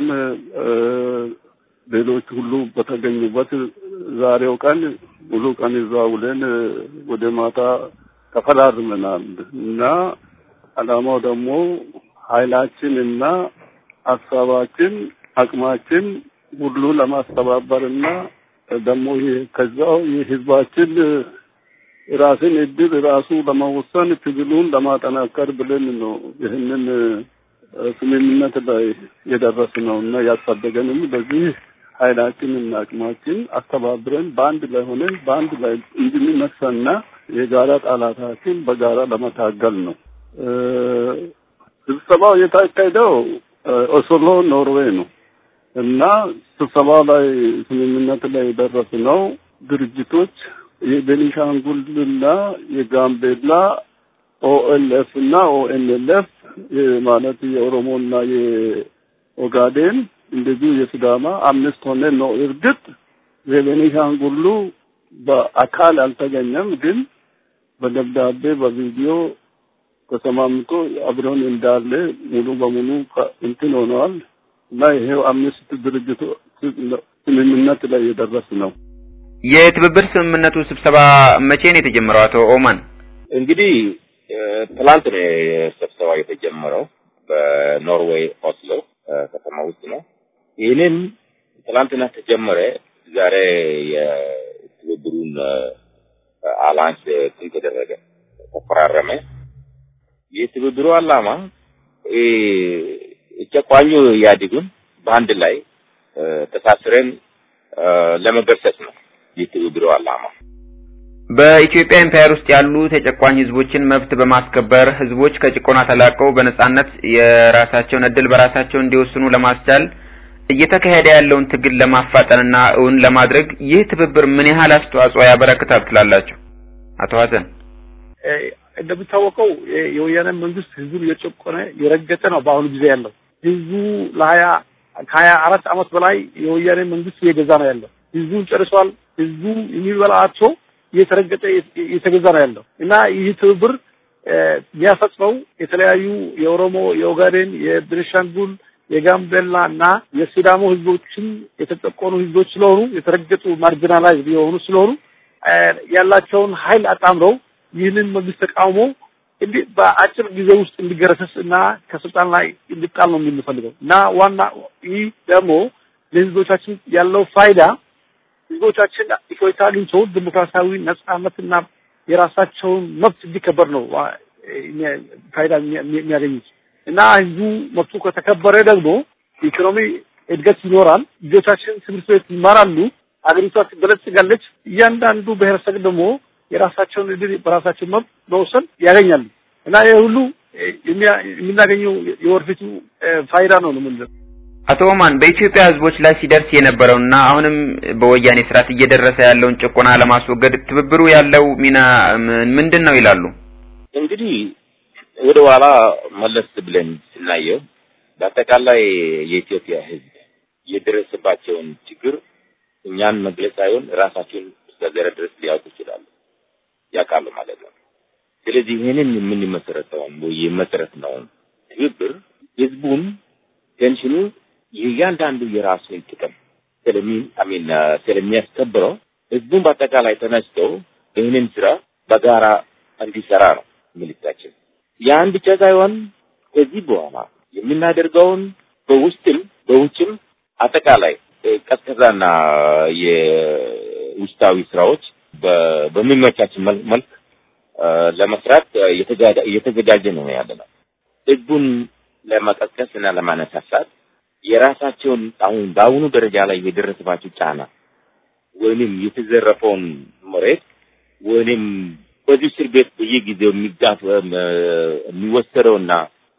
ሌሎች ሁሉ በተገኙበት ዛሬው ቀን ሙሉ ቀን እዛ ውለን ወደ ማታ ተፈራርመናል እና አላማው ደግሞ ኃይላችን እና ሀሳባችን አቅማችን ሁሉ ለማስተባበርና ደግሞ ከዛው የህዝባችን ራስን እድል ራሱ ለመወሰን ትግሉን ለማጠናከር ብለን ነው ይህንን ስምምነት ላይ የደረስነው እና ያሳደገንም በዚህ ኃይላችንና አቅማችን አስተባብረን በአንድ ላይ ሆነን በአንድ ላይ እንድንነሳና የጋራ ጠላታችን በጋራ ለመታገል ነው። ስብሰባው የታካሄደው ኦስሎ ኖርዌይ ነው እና ስብሰባው ላይ ስምምነት ላይ የደረስነው ድርጅቶች የቤኒሻንጉልና የጋምቤላ ኦኤልኤፍ እና ኦኤንኤልኤፍ ማለት የኦሮሞና የኦጋዴን እንደዚሁ የሲዳማ አምስት ሆነን ነው። እርግጥ የቤኒሻንጉሉ በአካል አልተገኘም፣ ግን በደብዳቤ በቪዲዮ ተሰማምቶ አብረን እንዳለ ሙሉ በሙሉ እንትን ሆነዋል እና ይሄው አምስት ድርጅቱ ስምምነት ላይ የደረስ ነው። የትብብር ስምምነቱ ስብሰባ መቼ ነው የተጀመረው? አቶ ኦማን እንግዲህ ትላንት ነው ስብሰባ የተጀመረው በኖርዌይ ኦስሎ ከተማ ውስጥ ነው። ይህንን ትላንትና ተጀመረ። ዛሬ የትብብሩን አላንስ እንትን ተደረገ፣ ተፈራረመ። የትብብሩ ዓላማ ጨቋኙ ኢህአዴግን በአንድ ላይ ተሳስረን ለመገርሰስ ነው የትብብሩ ዓላማ። በኢትዮጵያ ኤምፓየር ውስጥ ያሉ ተጨቋኝ ህዝቦችን መብት በማስከበር ህዝቦች ከጭቆና ተላቀው በነጻነት የራሳቸውን እድል በራሳቸው እንዲወስኑ ለማስቻል እየተካሄደ ያለውን ትግል ለማፋጠንና እውን ለማድረግ ይህ ትብብር ምን ያህል አስተዋጽኦ ያበረክታል ትላላችሁ? አቶ ሀሰን እንደሚታወቀው የወያኔ መንግስት ህዝቡን እየጨቆነ የረገጠ ነው በአሁኑ ጊዜ ያለው። ህዝቡ ለሀያ ከሀያ አራት አመት በላይ የወያኔ መንግስት እየገዛ ነው ያለው። ህዝቡን ጨርሷል። ህዝቡ የሚበላ አጥቶ እየተረገጠ እየተገዛ ነው ያለው እና ይህ ትብብር የሚያፈጽመው የተለያዩ የኦሮሞ፣ የኦጋዴን፣ የቤኒሻንጉል፣ የጋምቤላ እና የሲዳሞ ህዝቦችን የተጨቆኑ ህዝቦች ስለሆኑ የተረገጡ ማርጂናላይዝ የሆኑ ስለሆኑ ያላቸውን ኃይል አጣምረው ይህንን መንግስት ተቃውሞ እንዲህ በአጭር ጊዜ ውስጥ እንዲገረሰስ እና ከስልጣን ላይ እንዲጣል ነው የምንፈልገው እና ዋና ይህ ደግሞ ለህዝቦቻችን ያለው ፋይዳ ህዝቦቻችን ኢትዮጵያ አግኝቶ ዲሞክራሲያዊ ነጻነትና የራሳቸውን መብት እንዲከበር ነው ፋይዳ የሚያገኙት እና ህዝቡ መብቱ ከተከበረ ደግሞ ኢኮኖሚ እድገት ይኖራል። ልጆቻችን ትምህርት ቤት ይማራሉ። አገሪቷ ትበለጽጋለች። እያንዳንዱ ብሔረሰብ ደግሞ የራሳቸውን እድል በራሳቸው መብት መውሰን ያገኛሉ እና ይህ ሁሉ የምናገኘው የወደፊቱ ፋይዳ ነው ነው የምንለው። አቶ ኦማን በኢትዮጵያ ህዝቦች ላይ ሲደርስ የነበረውና አሁንም በወያኔ ስርዓት እየደረሰ ያለውን ጭቆና ለማስወገድ ትብብሩ ያለው ሚና ምንድን ነው ይላሉ? እንግዲህ ወደ ኋላ መለስ ብለን ስናየው በአጠቃላይ የኢትዮጵያ ህዝብ የደረሰባቸውን ችግር እኛን መግለጽ ሳይሆን ራሳቸውን እስከዚያ ድረስ ሊያውቁ ይችላሉ ያውቃሉ ማለት ነው። ስለዚህ ይህንን የምንመሰረተውን ወይ የመሰረትነውን ትብብር ህዝቡን ቴንሽኑ የእያንዳንዱ የራሱን ጥቅም ስለሚ አሚን ስለሚያስከብረው ህዝቡን በአጠቃላይ ተነስቶ ይህንን ስራ በጋራ እንዲሰራ ነው ምልክታችን። ያን ብቻ ሳይሆን ከዚህ በኋላ የምናደርገውን በውስጥም በውጭም አጠቃላይ ቀዝቀዛና የውስጣዊ ስራዎች በሚመቻችን መልክ ለመስራት እየተዘጋጀ ነው ያለ ነው። ህዝቡን ለመቀስቀስ እና ለማነሳሳት የራሳቸውን አሁን በአሁኑ ደረጃ ላይ የደረሰባቸው ጫና ወይንም የተዘረፈውን መሬት ወይንም በዚህ እስር ቤት በየጊዜው የሚጋፍ የሚወሰደውና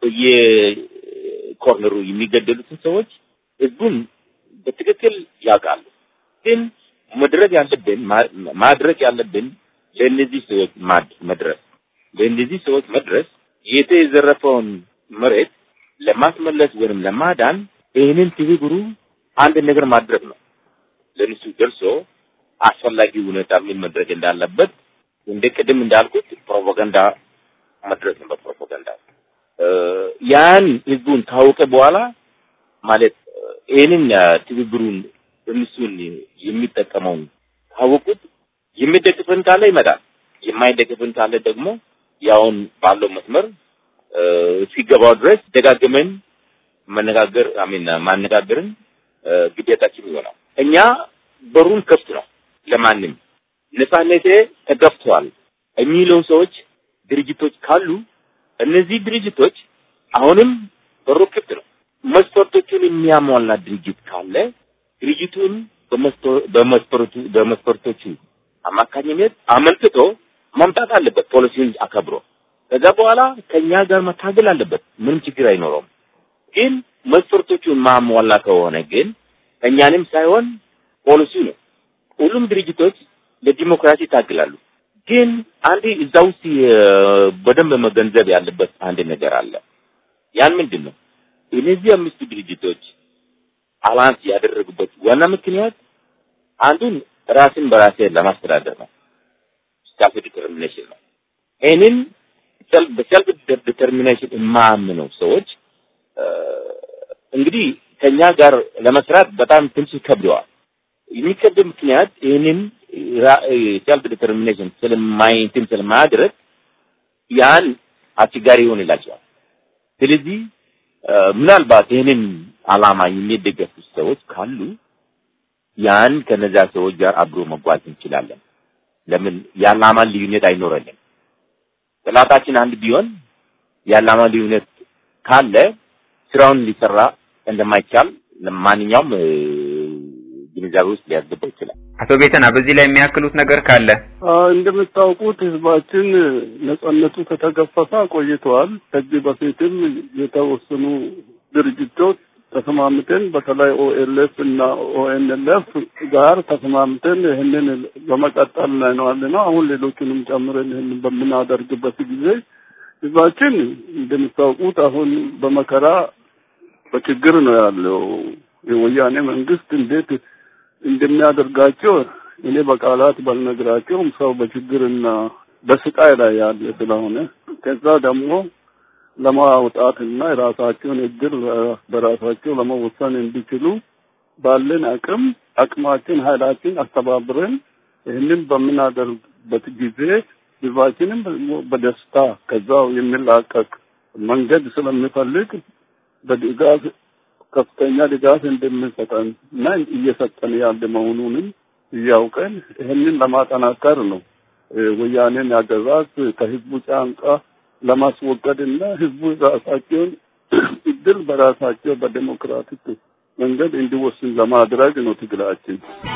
በየኮርነሩ የሚገደሉትን ሰዎች ህዝቡን በትክክል ያውቃሉ። ግን መድረግ ያለብን ማድረግ ያለብን ለእነዚህ ሰዎች መድረስ ለእነዚህ ሰዎች መድረስ የተዘረፈውን መሬት ለማስመለስ ወይም ለማዳን ይህንን ትብብሩ አንድ ነገር ማድረግ ነው። ለእነሱ ደርሶ አስፈላጊ ሁኔታ ምን መድረግ እንዳለበት እንደ ቅድም እንዳልኩት ፕሮፓጋንዳ መድረስ ነው። በፕሮፓጋንዳ ያን ህዝቡን ካወቀ በኋላ ማለት ይህንን ትብብሩን እነሱን የሚጠቀመውን ካወቁት የሚደግፍን ካለ ይመጣል፣ የማይደግፍን ካለ ደግሞ ያውን ባለው መስመር እስኪገባው ድረስ ደጋግመን መነጋገር አሚን ማነጋገርን ግዴታችን ይሆናል። እኛ በሩን ክፍት ነው ለማንም ነፃነቴ ተገፍቷል የሚለው ሰዎች ድርጅቶች ካሉ እነዚህ ድርጅቶች አሁንም በሩ ክፍት ነው። መስፈርቶቹን የሚያሟላ ድርጅት ካለ ድርጅቱን በመስፈርቱ በመስፈርቶቹ አማካኝነት አመልክቶ ማምጣት አለበት፣ ፖሊሲውን አከብሮ ከዛ በኋላ ከኛ ጋር መታገል አለበት። ምንም ችግር አይኖረውም። ግን መስፈርቶቹን ማሟላ ከሆነ ግን እኛንም ሳይሆን ፖሊሲው ነው። ሁሉም ድርጅቶች ለዲሞክራሲ ይታገላሉ። ግን አንድ እዛ ውስጥ በደንብ መገንዘብ ያለበት አንድ ነገር አለ። ያን ምንድን ነው? እነዚህ አምስቱ ድርጅቶች አላንስ ያደረጉበት ዋና ምክንያት አንዱን ራስን በራሴ ለማስተዳደር ነው፣ ስታፍ ዲተርሚኔሽን ነው። ይህንን በሰልፍ ዲተርሚኔሽን የማያምኑ ሰዎች እንግዲህ ከኛ ጋር ለመስራት በጣም ትንሽ ይከብደዋል። የሚከብድ ምክንያት ይህንን ሰልፍ ዲተርሚኔሽን ስለማይ እንትን ስለማያደርግ ያን አስቸጋሪ ይሆንላቸዋል። ስለዚህ ምናልባት ይህንን አላማ የሚደገፉ ሰዎች ካሉ ያን ከነዛ ሰዎች ጋር አብሮ መጓዝ እንችላለን። ለምን የዓላማ ልዩነት አይኖረንም። ጥላታችን አንድ ቢሆን የዓላማ ልዩነት ካለ ስራውን ሊሰራ እንደማይቻል ማንኛውም ግንዛቤ ውስጥ ሊያስገባ ይችላል። አቶ ቤተና በዚህ ላይ የሚያክሉት ነገር ካለ እንደምታውቁት ህዝባችን ነጻነቱ ከተገፈፈ ቆይተዋል። ከዚህ በፊትም የተወሰኑ ድርጅቶች ተስማምተን በተለይ ኦኤልኤፍ እና ኦኤንኤልኤፍ ጋር ተስማምተን ይህንን በመቀጠል ላይ ነው ያለ ነው። አሁን ሌሎቹንም ጨምረን ይህንን በምናደርግበት ጊዜ ህዝባችን እንደምታውቁት አሁን በመከራ በችግር ነው ያለው። የወያኔ መንግስት እንዴት እንደሚያደርጋቸው እኔ በቃላት ባልነግራቸውም ሰው በችግርና በስቃይ ላይ ያለ ስለሆነ ከዛ ደግሞ ለማውጣትና የራሳቸውን እድል በራሳቸው ለመወሰን እንዲችሉ ባለን አቅም አቅማችን ኃይላችን አስተባብረን ይህንን በምናደርግበት ጊዜ ህዝባችንም በደስታ ከዛው የሚላቀቅ መንገድ ስለሚፈልግ በድጋፍ ከፍተኛ ድጋፍ እንደምንሰጠን እና እየሰጠን ያለ መሆኑንም እያውቀን ይህንን ለማጠናከር ነው ወያኔን አገዛዝ ከህዝቡ ጫንቃ ለማስወገድ እና ህዝቡ ራሳቸውን እድል በራሳቸው በዴሞክራቲክ መንገድ እንዲወስን ለማድረግ ነው ትግላችን።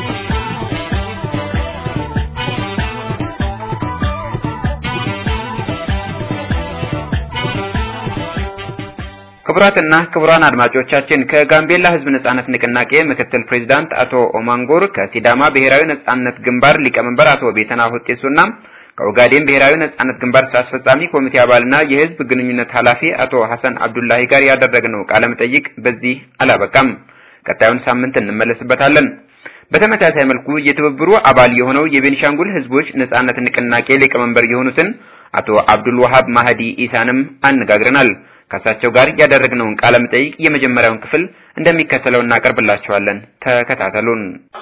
ክቡራትና ክቡራን አድማጮቻችን ከጋምቤላ ህዝብ ነጻነት ንቅናቄ ምክትል ፕሬዚዳንት አቶ ኦማንጎር ከሲዳማ ብሔራዊ ነጻነት ግንባር ሊቀመንበር አቶ ቤተና ሁጤሱና ከኦጋዴን ብሔራዊ ነጻነት ግንባር ስራ አስፈጻሚ ኮሚቴ አባልና የህዝብ ግንኙነት ኃላፊ አቶ ሐሰን አብዱላሂ ጋር ያደረግነው ቃለ መጠይቅ በዚህ አላበቃም። ቀጣዩን ሳምንት እንመለስበታለን። በተመሳሳይ መልኩ የትብብሩ አባል የሆነው የቤኒሻንጉል ህዝቦች ነጻነት ንቅናቄ ሊቀመንበር የሆኑትን አቶ አብዱል ወሃብ ማህዲ ኢሳንም አነጋግረናል። ከእሳቸው ጋር ያደረግነውን ቃለ መጠይቅ የመጀመሪያውን ክፍል እንደሚከተለው እናቀርብላችኋለን። ተከታተሉን።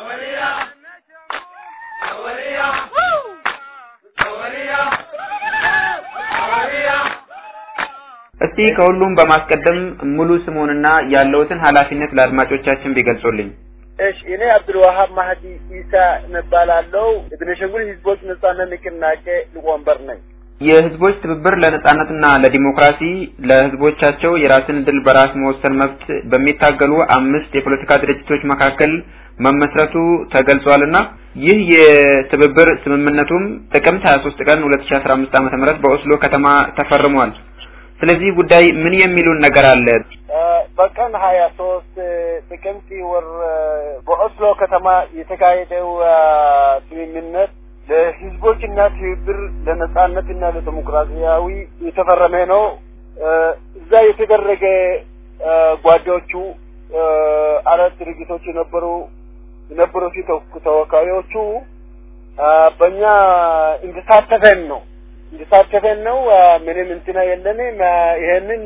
እስቲ ከሁሉም በማስቀደም ሙሉ ስሙንና ያለውትን ኃላፊነት ለአድማጮቻችን ቢገልጹልኝ። እሺ እኔ አብዱልዋሃብ ማህዲ ኢሳ እባላለሁ። የቤኒሻንጉል ህዝቦች ነጻነት ንቅናቄ ሊቀመንበር ነኝ። የህዝቦች ትብብር ለነጻነትና ለዲሞክራሲ ለህዝቦቻቸው የራስን እድል በራስ መወሰን መብት በሚታገሉ አምስት የፖለቲካ ድርጅቶች መካከል መመስረቱ ተገልጿልና ይህ የትብብር ስምምነቱም ጥቅምት 23 ቀን 2015 ዓ.ም በኦስሎ ከተማ ተፈርሟል። ስለዚህ ጉዳይ ምን የሚሉን ነገር አለ? በቀን ሀያ ሶስት ጥቅምት ወር በኦስሎ ከተማ የተካሄደው ስምምነት ለህዝቦችና ትብብር ለነጻነትና ለዲሞክራሲያዊ የተፈረመ ነው። እዛ የተደረገ ጓዶቹ አራት ድርጅቶች የነበሩ የነበሩ ተወካዮቹ በእኛ እንድሳተፈን ነው እንድሳተፈን ነው። ምንም እንትና የለንም። ይሄንን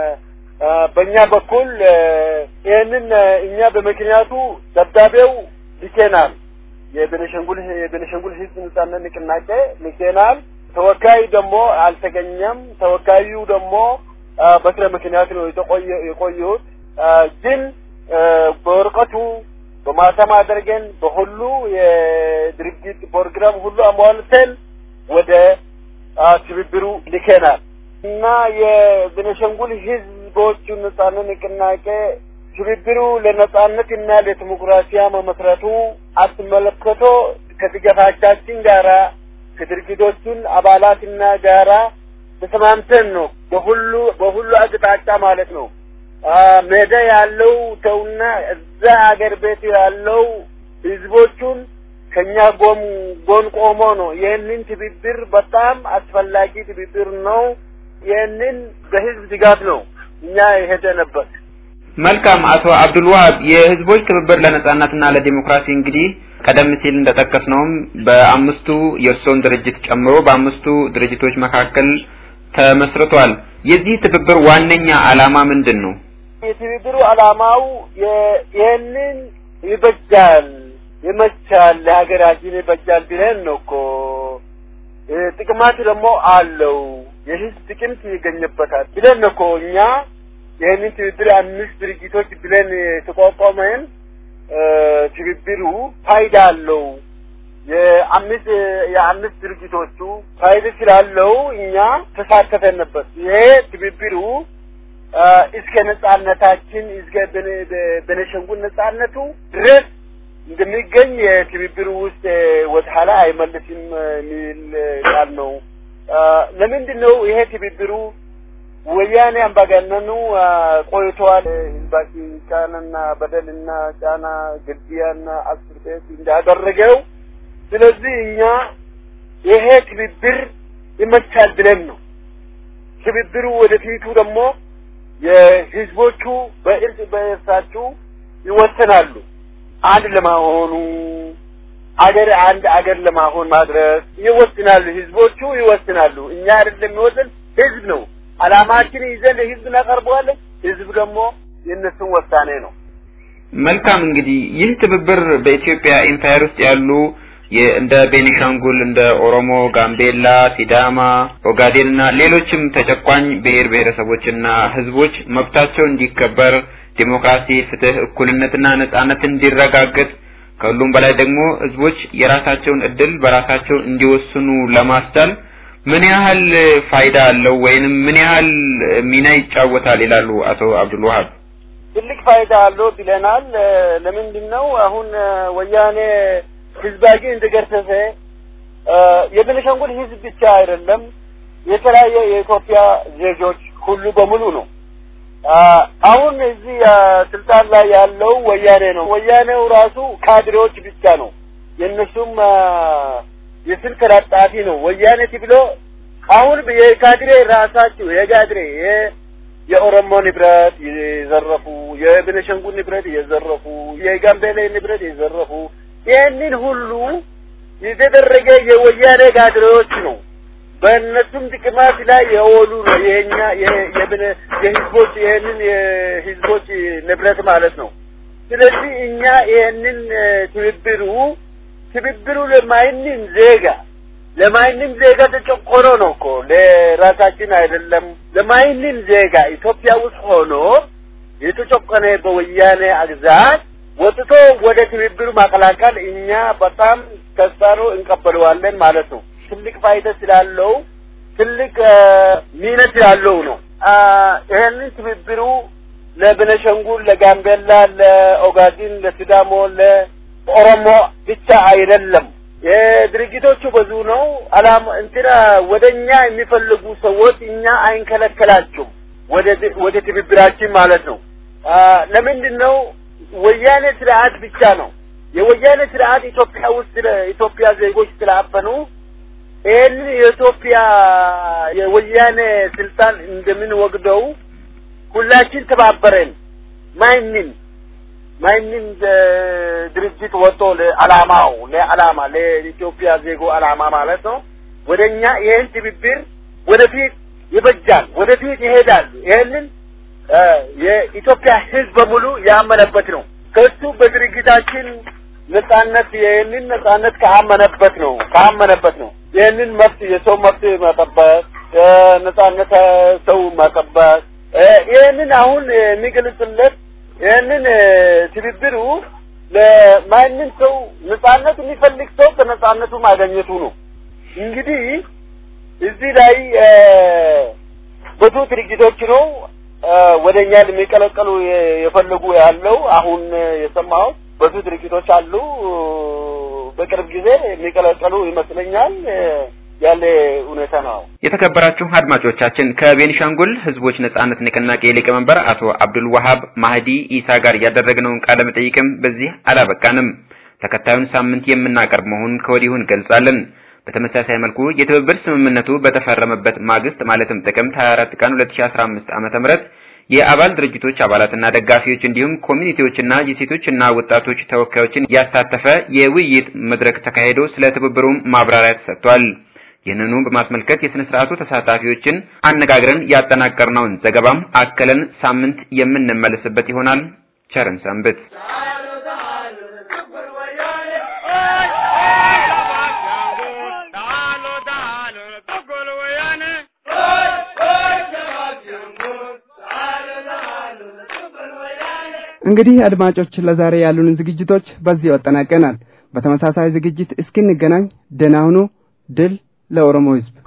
በእኛ በኩል ይሄንን እኛ በምክንያቱ ደብዳቤው ልኬናል። የቤኒሻንጉል የቤኒሻንጉል ህዝብ ነጻነት ንቅናቄ ልኬናል። ተወካይ ደግሞ አልተገኘም። ተወካዩ ደግሞ በስለ ምክንያት ነው የተቆየ የቆዩት። ግን በወረቀቱ በማተም አድርገን በሁሉ የድርጅት ፕሮግራም ሁሉ አሟልተን ወደ ትብብሩ ልከናል እና የቤኒሻንጉል ህዝቦቹ ነጻነት ንቅናቄ ትብብሩ ለነጻነትና ለዲሞክራሲያ መመስረቱ አስመለክቶ ከድጋፋቻችን ጋራ ከድርጅቶቹን አባላትና ጋራ ተስማምተን ነው በሁሉ በሁሉ አቅጣጫ ማለት ነው ሜዳ ያለው ሰውና እዛ አገር ቤት ያለው ህዝቦቹን ከኛ ጎን ጎን ቆሞ ነው። ይህንን ትብብር በጣም አስፈላጊ ትብብር ነው። ይህንን በህዝብ ድጋፍ ነው እኛ የሄደንበት። መልካም አቶ አብዱልዋሃብ የህዝቦች ትብብር ለነጻነትና ለዲሞክራሲ እንግዲህ ቀደም ሲል እንደጠቀስነውም በአምስቱ የእርስዎን ድርጅት ጨምሮ በአምስቱ ድርጅቶች መካከል ተመስርቷል። የዚህ ትብብር ዋነኛ ዓላማ ምንድን ነው? የትብብሩ ዓላማው ይህንን ይበጃል ይመቻል ለሀገራችን ይበጃል ብለን ነው እኮ ጥቅማት ደግሞ አለው የህዝብ ጥቅም ይገኝበታል ብለን ነው እኮ እኛ ይህንን ትብብር አምስት ድርጅቶች ብለን የተቋቋመን ትብብሩ ፋይዳ አለው የአምስት የአምስት ድርጅቶቹ ፋይዳ ስላለው እኛ ተሳተፈንበት። ይሄ ትብብሩ እስከ ነጻነታችን እስከ ቤኒሻንጉል ነጻነቱ ድረስ እንደሚገኝ የትብብሩ ውስጥ ወደኋላ አይመልስም የሚል ቃል ነው። ለምንድን ነው ይሄ ትብብሩ ወያኔ አምባገነኑ ቆይተዋል። ህዝባችን ጫናና በደልና ጫና ግድያና እስር ቤት እንዳደረገው ስለዚህ እኛ ይሄ ትብብር ይመቻል ብለን ነው። ትብብሩ ወደፊቱ ደግሞ የህዝቦቹ በእርስ በእርሳቸው ይወሰናሉ። አንድ ለማሆኑ አገር አንድ አገር ለማሆን ማድረስ ይወስናሉ። ህዝቦቹ ይወስናሉ። እኛ አይደለም የሚወስን ህዝብ ነው። አላማችን ይዘን ለህዝብ እናቀርበዋለን። ህዝብ ደግሞ የእነሱን ውሳኔ ነው። መልካም እንግዲህ ይህ ትብብር በኢትዮጵያ ኤምፓየር ውስጥ ያሉ እንደ ቤኒሻንጉል፣ እንደ ኦሮሞ፣ ጋምቤላ፣ ሲዳማ፣ ኦጋዴን እና ሌሎችም ተጨቋኝ ብሔር ብሔረሰቦችና ህዝቦች መብታቸው እንዲከበር ዲሞክራሲ፣ ፍትህ፣ እኩልነትና ነጻነት እንዲረጋገጥ ከሁሉም በላይ ደግሞ ህዝቦች የራሳቸውን እድል በራሳቸው እንዲወስኑ ለማስቻል ምን ያህል ፋይዳ አለው ወይንም ምን ያህል ሚና ይጫወታል ይላሉ አቶ አብዱል ወሃብ? ትልቅ ፋይዳ አለው ብለናል። ለምንድን ነው አሁን ወያኔ ህዝባችን እንደገረሰሰ የቤኒሻንጉል ህዝብ ብቻ አይደለም የተለያየ የኢትዮጵያ ዜጎች ሁሉ በሙሉ ነው። አሁን እዚህ ስልጣን ላይ ያለው ወያኔ ነው። ወያኔው ራሱ ካድሬዎች ብቻ ነው። የእነሱም የስልክ ተለጣፊ ነው። ወያኔ ብሎ አሁን የካድሬ ራሳቸው የካድሬ የኦሮሞ ንብረት የዘረፉ፣ የቤኒሻንጉል ንብረት የዘረፉ፣ የጋምቤላ ንብረት የዘረፉ ይህንን ሁሉ የተደረገ የወያኔ ካድሬዎች ነው። በእነሱም ጥቅማት ላይ የወሉ ነው። የኛ የህዝቦች ይህንን የህዝቦች ንብረት ማለት ነው። ስለዚህ እኛ ይህንን ትብብሩ ትብብሩ ለማንም ዜጋ ለማንም ዜጋ ተጨቆኖ ነው እኮ ለራሳችን አይደለም። ለማንም ዜጋ ኢትዮጵያ ውስጥ ሆኖ የተጨቆነ በወያኔ አግዛት ወጥቶ ወደ ትብብሩ ማቀላቀል እኛ በጣም ተስፋ ነው እንቀበለዋለን ማለት ነው። ትልቅ ፋይዳ ስላለው ትልቅ ሚና ስላለው ነው። ይህንን ትብብሩ ለቤኒሻንጉል፣ ለጋምቤላ፣ ለኦጋዴን፣ ለሲዳሞ፣ ለኦሮሞ ብቻ አይደለም። የድርጅቶቹ ብዙ ነው። አላማ እንትና ወደኛ የሚፈልጉ ሰዎች እኛ አይንከለከላቸውም ወደ ወደ ትብብራችን ማለት ነው። ለምንድን ነው ወያኔ ስርዓት ብቻ ነው የወያኔ ስርዓት ኢትዮጵያ ውስጥ ኢትዮጵያ ዜጎች ስላፈኑ ይህንን የኢትዮጵያ የወያኔ ስልጣን እንደምንወግደው ሁላችን ተባበረን ማንም ማንም ድርጅት ወጥቶ ለዓላማው ለዓላማ ለኢትዮጵያ ዜጎ ዓላማ ማለት ነው ወደኛ ይህን ትብብር ወደፊት ይበጃል፣ ወደፊት ይሄዳል። ይህንን የኢትዮጵያ ሕዝብ በሙሉ ያመነበት ነው። ከሱ በድርጅታችን ነጻነት ይህንን ነጻነት ካመነበት ነው ካመነበት ነው ይህንን መብት የሰው መብት መጠበቅ ነጻነት ሰው መጠበቅ ይህንን አሁን የሚገልጽለት ይህንን ትብብሩ ለማንም ሰው ነጻነት የሚፈልግ ሰው ከነጻነቱ ማገኘቱ ነው። እንግዲህ እዚህ ላይ ብዙ ድርጅቶች ነው ወደ እኛ የሚቀለቀሉ የፈለጉ ያለው አሁን የሰማሁት ብዙ ድርጅቶች አሉ። በቅርብ ጊዜ የሚቀለቀሉ ይመስለኛል ያለ ሁኔታ ነው። የተከበራችሁ አድማጮቻችን ከቤኒሻንጉል ህዝቦች ነጻነት ንቅናቄ ሊቀመንበር አቶ አብዱል ወሃብ ማህዲ ኢሳ ጋር ያደረግነውን ቃለ መጠይቅም በዚህ አላበቃንም። ተከታዩን ሳምንት የምናቀርብ መሆኑን ከወዲሁ እንገልጻለን። በተመሳሳይ መልኩ የትብብር ስምምነቱ በተፈረመበት ማግስት ማለትም ጥቅምት 24 ቀን 2015 ዓመተ ምህረት የአባል ድርጅቶች አባላትና ደጋፊዎች እንዲሁም ኮሚኒቲዎችና የሴቶችና ወጣቶች ተወካዮችን ያሳተፈ የውይይት መድረክ ተካሂዶ ስለ ትብብሩም ማብራሪያ ተሰጥቷል። ይህንኑ በማስመልከት የስነ ስርዓቱ ተሳታፊዎችን አነጋግረን ያጠናቀርነውን ዘገባም አከለን ሳምንት የምንመለስበት ይሆናል። ቸርን ሰንብት። እንግዲህ አድማጮች ለዛሬ ያሉንን ዝግጅቶች በዚህ አጠናቀናል። በተመሳሳይ ዝግጅት እስክንገናኝ ደህና ሁኑ። ድል ለኦሮሞ ሕዝብ!